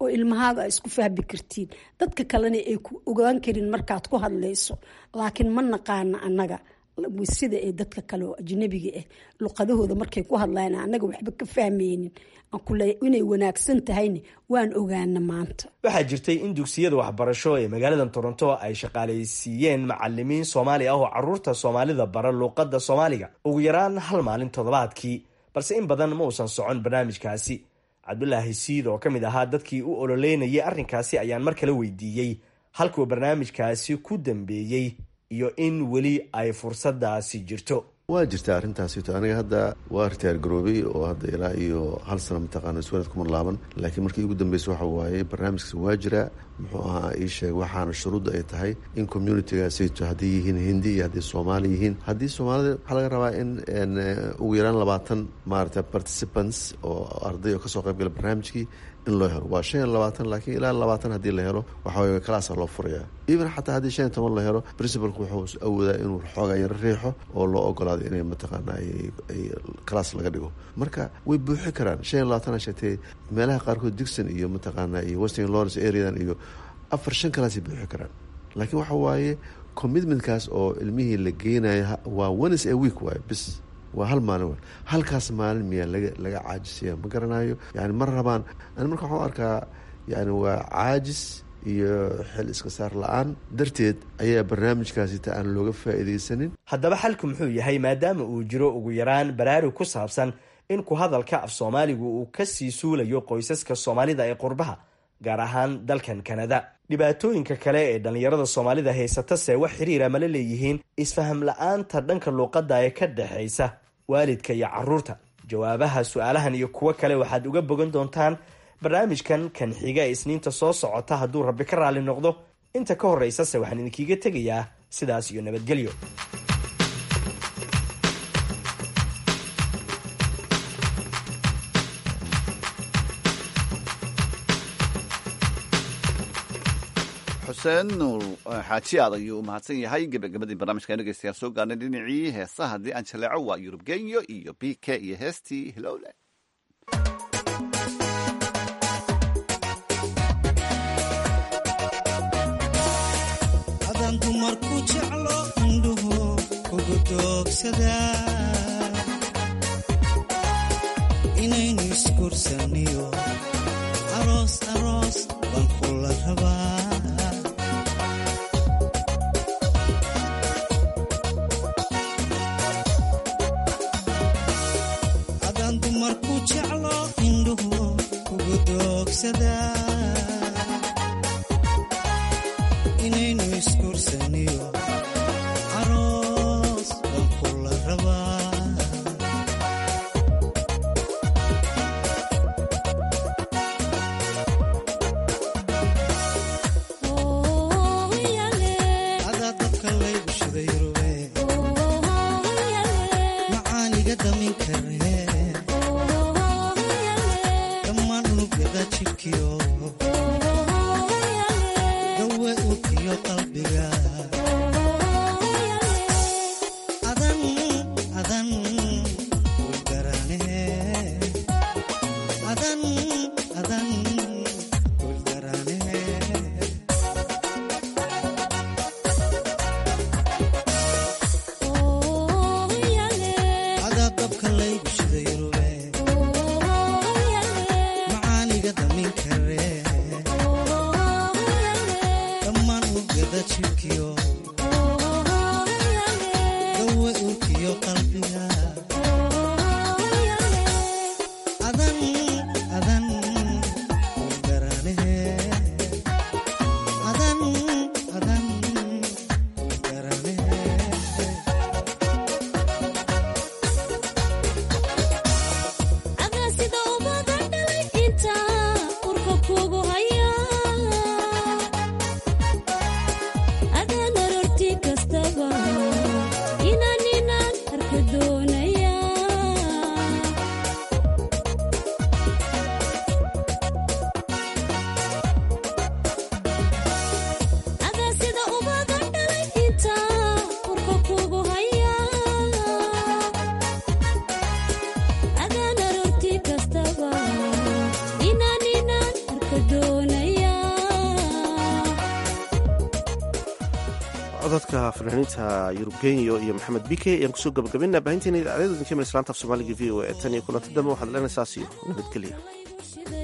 oo ilmahaaga isku fahmi kartiin dadka kalena ay ku ogaan karin markaad ku hadlayso laakiin ma naqaana annaga sida ee dadka kale oo ajnabiga ah luqadahooda markay ku hadlayan annaga waxba ka fahmaynin inay wanaagsan tahayna waan ogaana maanta waxaa jirtay in dugsiyada waxbarasho ee magaalada toronto ay shaqaalaysiiyeen macalimiin soomaali ah oo caruurta soomaalida bara luuqadda soomaaliga ugu yaraan hal maalin toddobaadkii balse in badan ma uusan socon barnaamijkaasi cabdulaahi siid oo ka mid ahaa dadkii u ololeynayay arrinkaasi ayaan mar kale weydiiyey halkuu barnaamijkaasi ku dambeeyey iyo in weli ay fursadaasi jirto waa jirta arrintaasito aniga hadda waa ritaar garoobay oo hadda ilaa iyo hal sano mataqaana iswalad kuma laaban laakiin markii ugu dambeysa waxa waaye barnaamijkaas waa jiraa muxuu ahaa ii sheeg waxaana shuruudda ay tahay in communitigaasayto hadday yihiin hindi iyo hadday soomaali yihiin haddii soomaalida waxaa laga rabaa in ugu yaraan labaatan maarata participants oo arday oo kasoo qaybgala barnaamijkii in loo helo waa shan iyo labaatan laakiin ilaa labaatan haddii la helo waxawey kalaasaa loo furayaa even xataa haddii shan iyo toban la helo principalku wuxuu awoodaa inuu xoogaa yaro riixo oo loo ogolaado inay mataqaana ay kalaas laga dhigo marka way buuxi karaan shan iyo labaatan sheegtay meelaha qaarkood digson iyo mataqaana iyo western lawrence areadan iyo afar shan kalaasay buuxi karaan laakiin waxa waaye commitmentkaas oo ilmihii la geenayo waa ones a week waaye bis waa hal maalin w halkaas maalin miyaa laga laga caajisaya ma garanayo yani ma rabaan ani marka waxaan arkaa yani waa caajis iyo xil iska saar la-aan darteed ayaa barnaamijkaasita aan looga faa'iidaysanin haddaba xalku muxuu yahay maadaama uu jiro ugu yaraan baraarug ku saabsan in ku hadalka af soomaaligu uu kasii suulayo qoysaska soomaalida ee qurbaha gaar ahaan dalkan kanada dhibaatooyinka kale ee dhallinyarada soomaalida haysatase wax xiriira mala leeyihiin isfaham la-aanta dhanka luuqadda ee ka dhexaysa waalidka iyo caruurta jawaabaha su-aalahan iyo kuwo kale waxaad uga bogan doontaan barnaamijkan kan xiga ee isniinta soo socota hadduu rabbi ka raalli noqdo inta ka horraysase waxaan idinkiiga tegayaa sidaas iyo nabadgelyo xuseen nuur xaaji aad ayuu u mahadsan yahay gebagabadii barnaamijka dhegeystayaa soo gaarnay dhinacii heesaha haddii aan jaleeco waa yurub genyo iyo b k iyo heestii hilowle adan dumarku jeclo indhuhu kugu doogsada inaynu iskursaniyo aroos aroos baan kula rabaa adan dumarku jeclo indhuhu kugu doogsada inaynu iskursaniyo aroos baan kula rabaa adaa dadka laygu shiday rube macaaniga damin kare dhammaan unugyada jidhkiyo dawe ukiyo qalbiga adan adan ulgarane adan adan ulgarane adaa dabka laygu shiday rube macaaniga damin kare codadka fanaaniinta yurub genyo iyo maxamed bike ayaan kusoo gabagabaynaa baahinteena idaacadada idinka mil islaanta af soomaaliga v o e tan iyo kulanti dambe waxaad leenaysaas iyo nabadgelya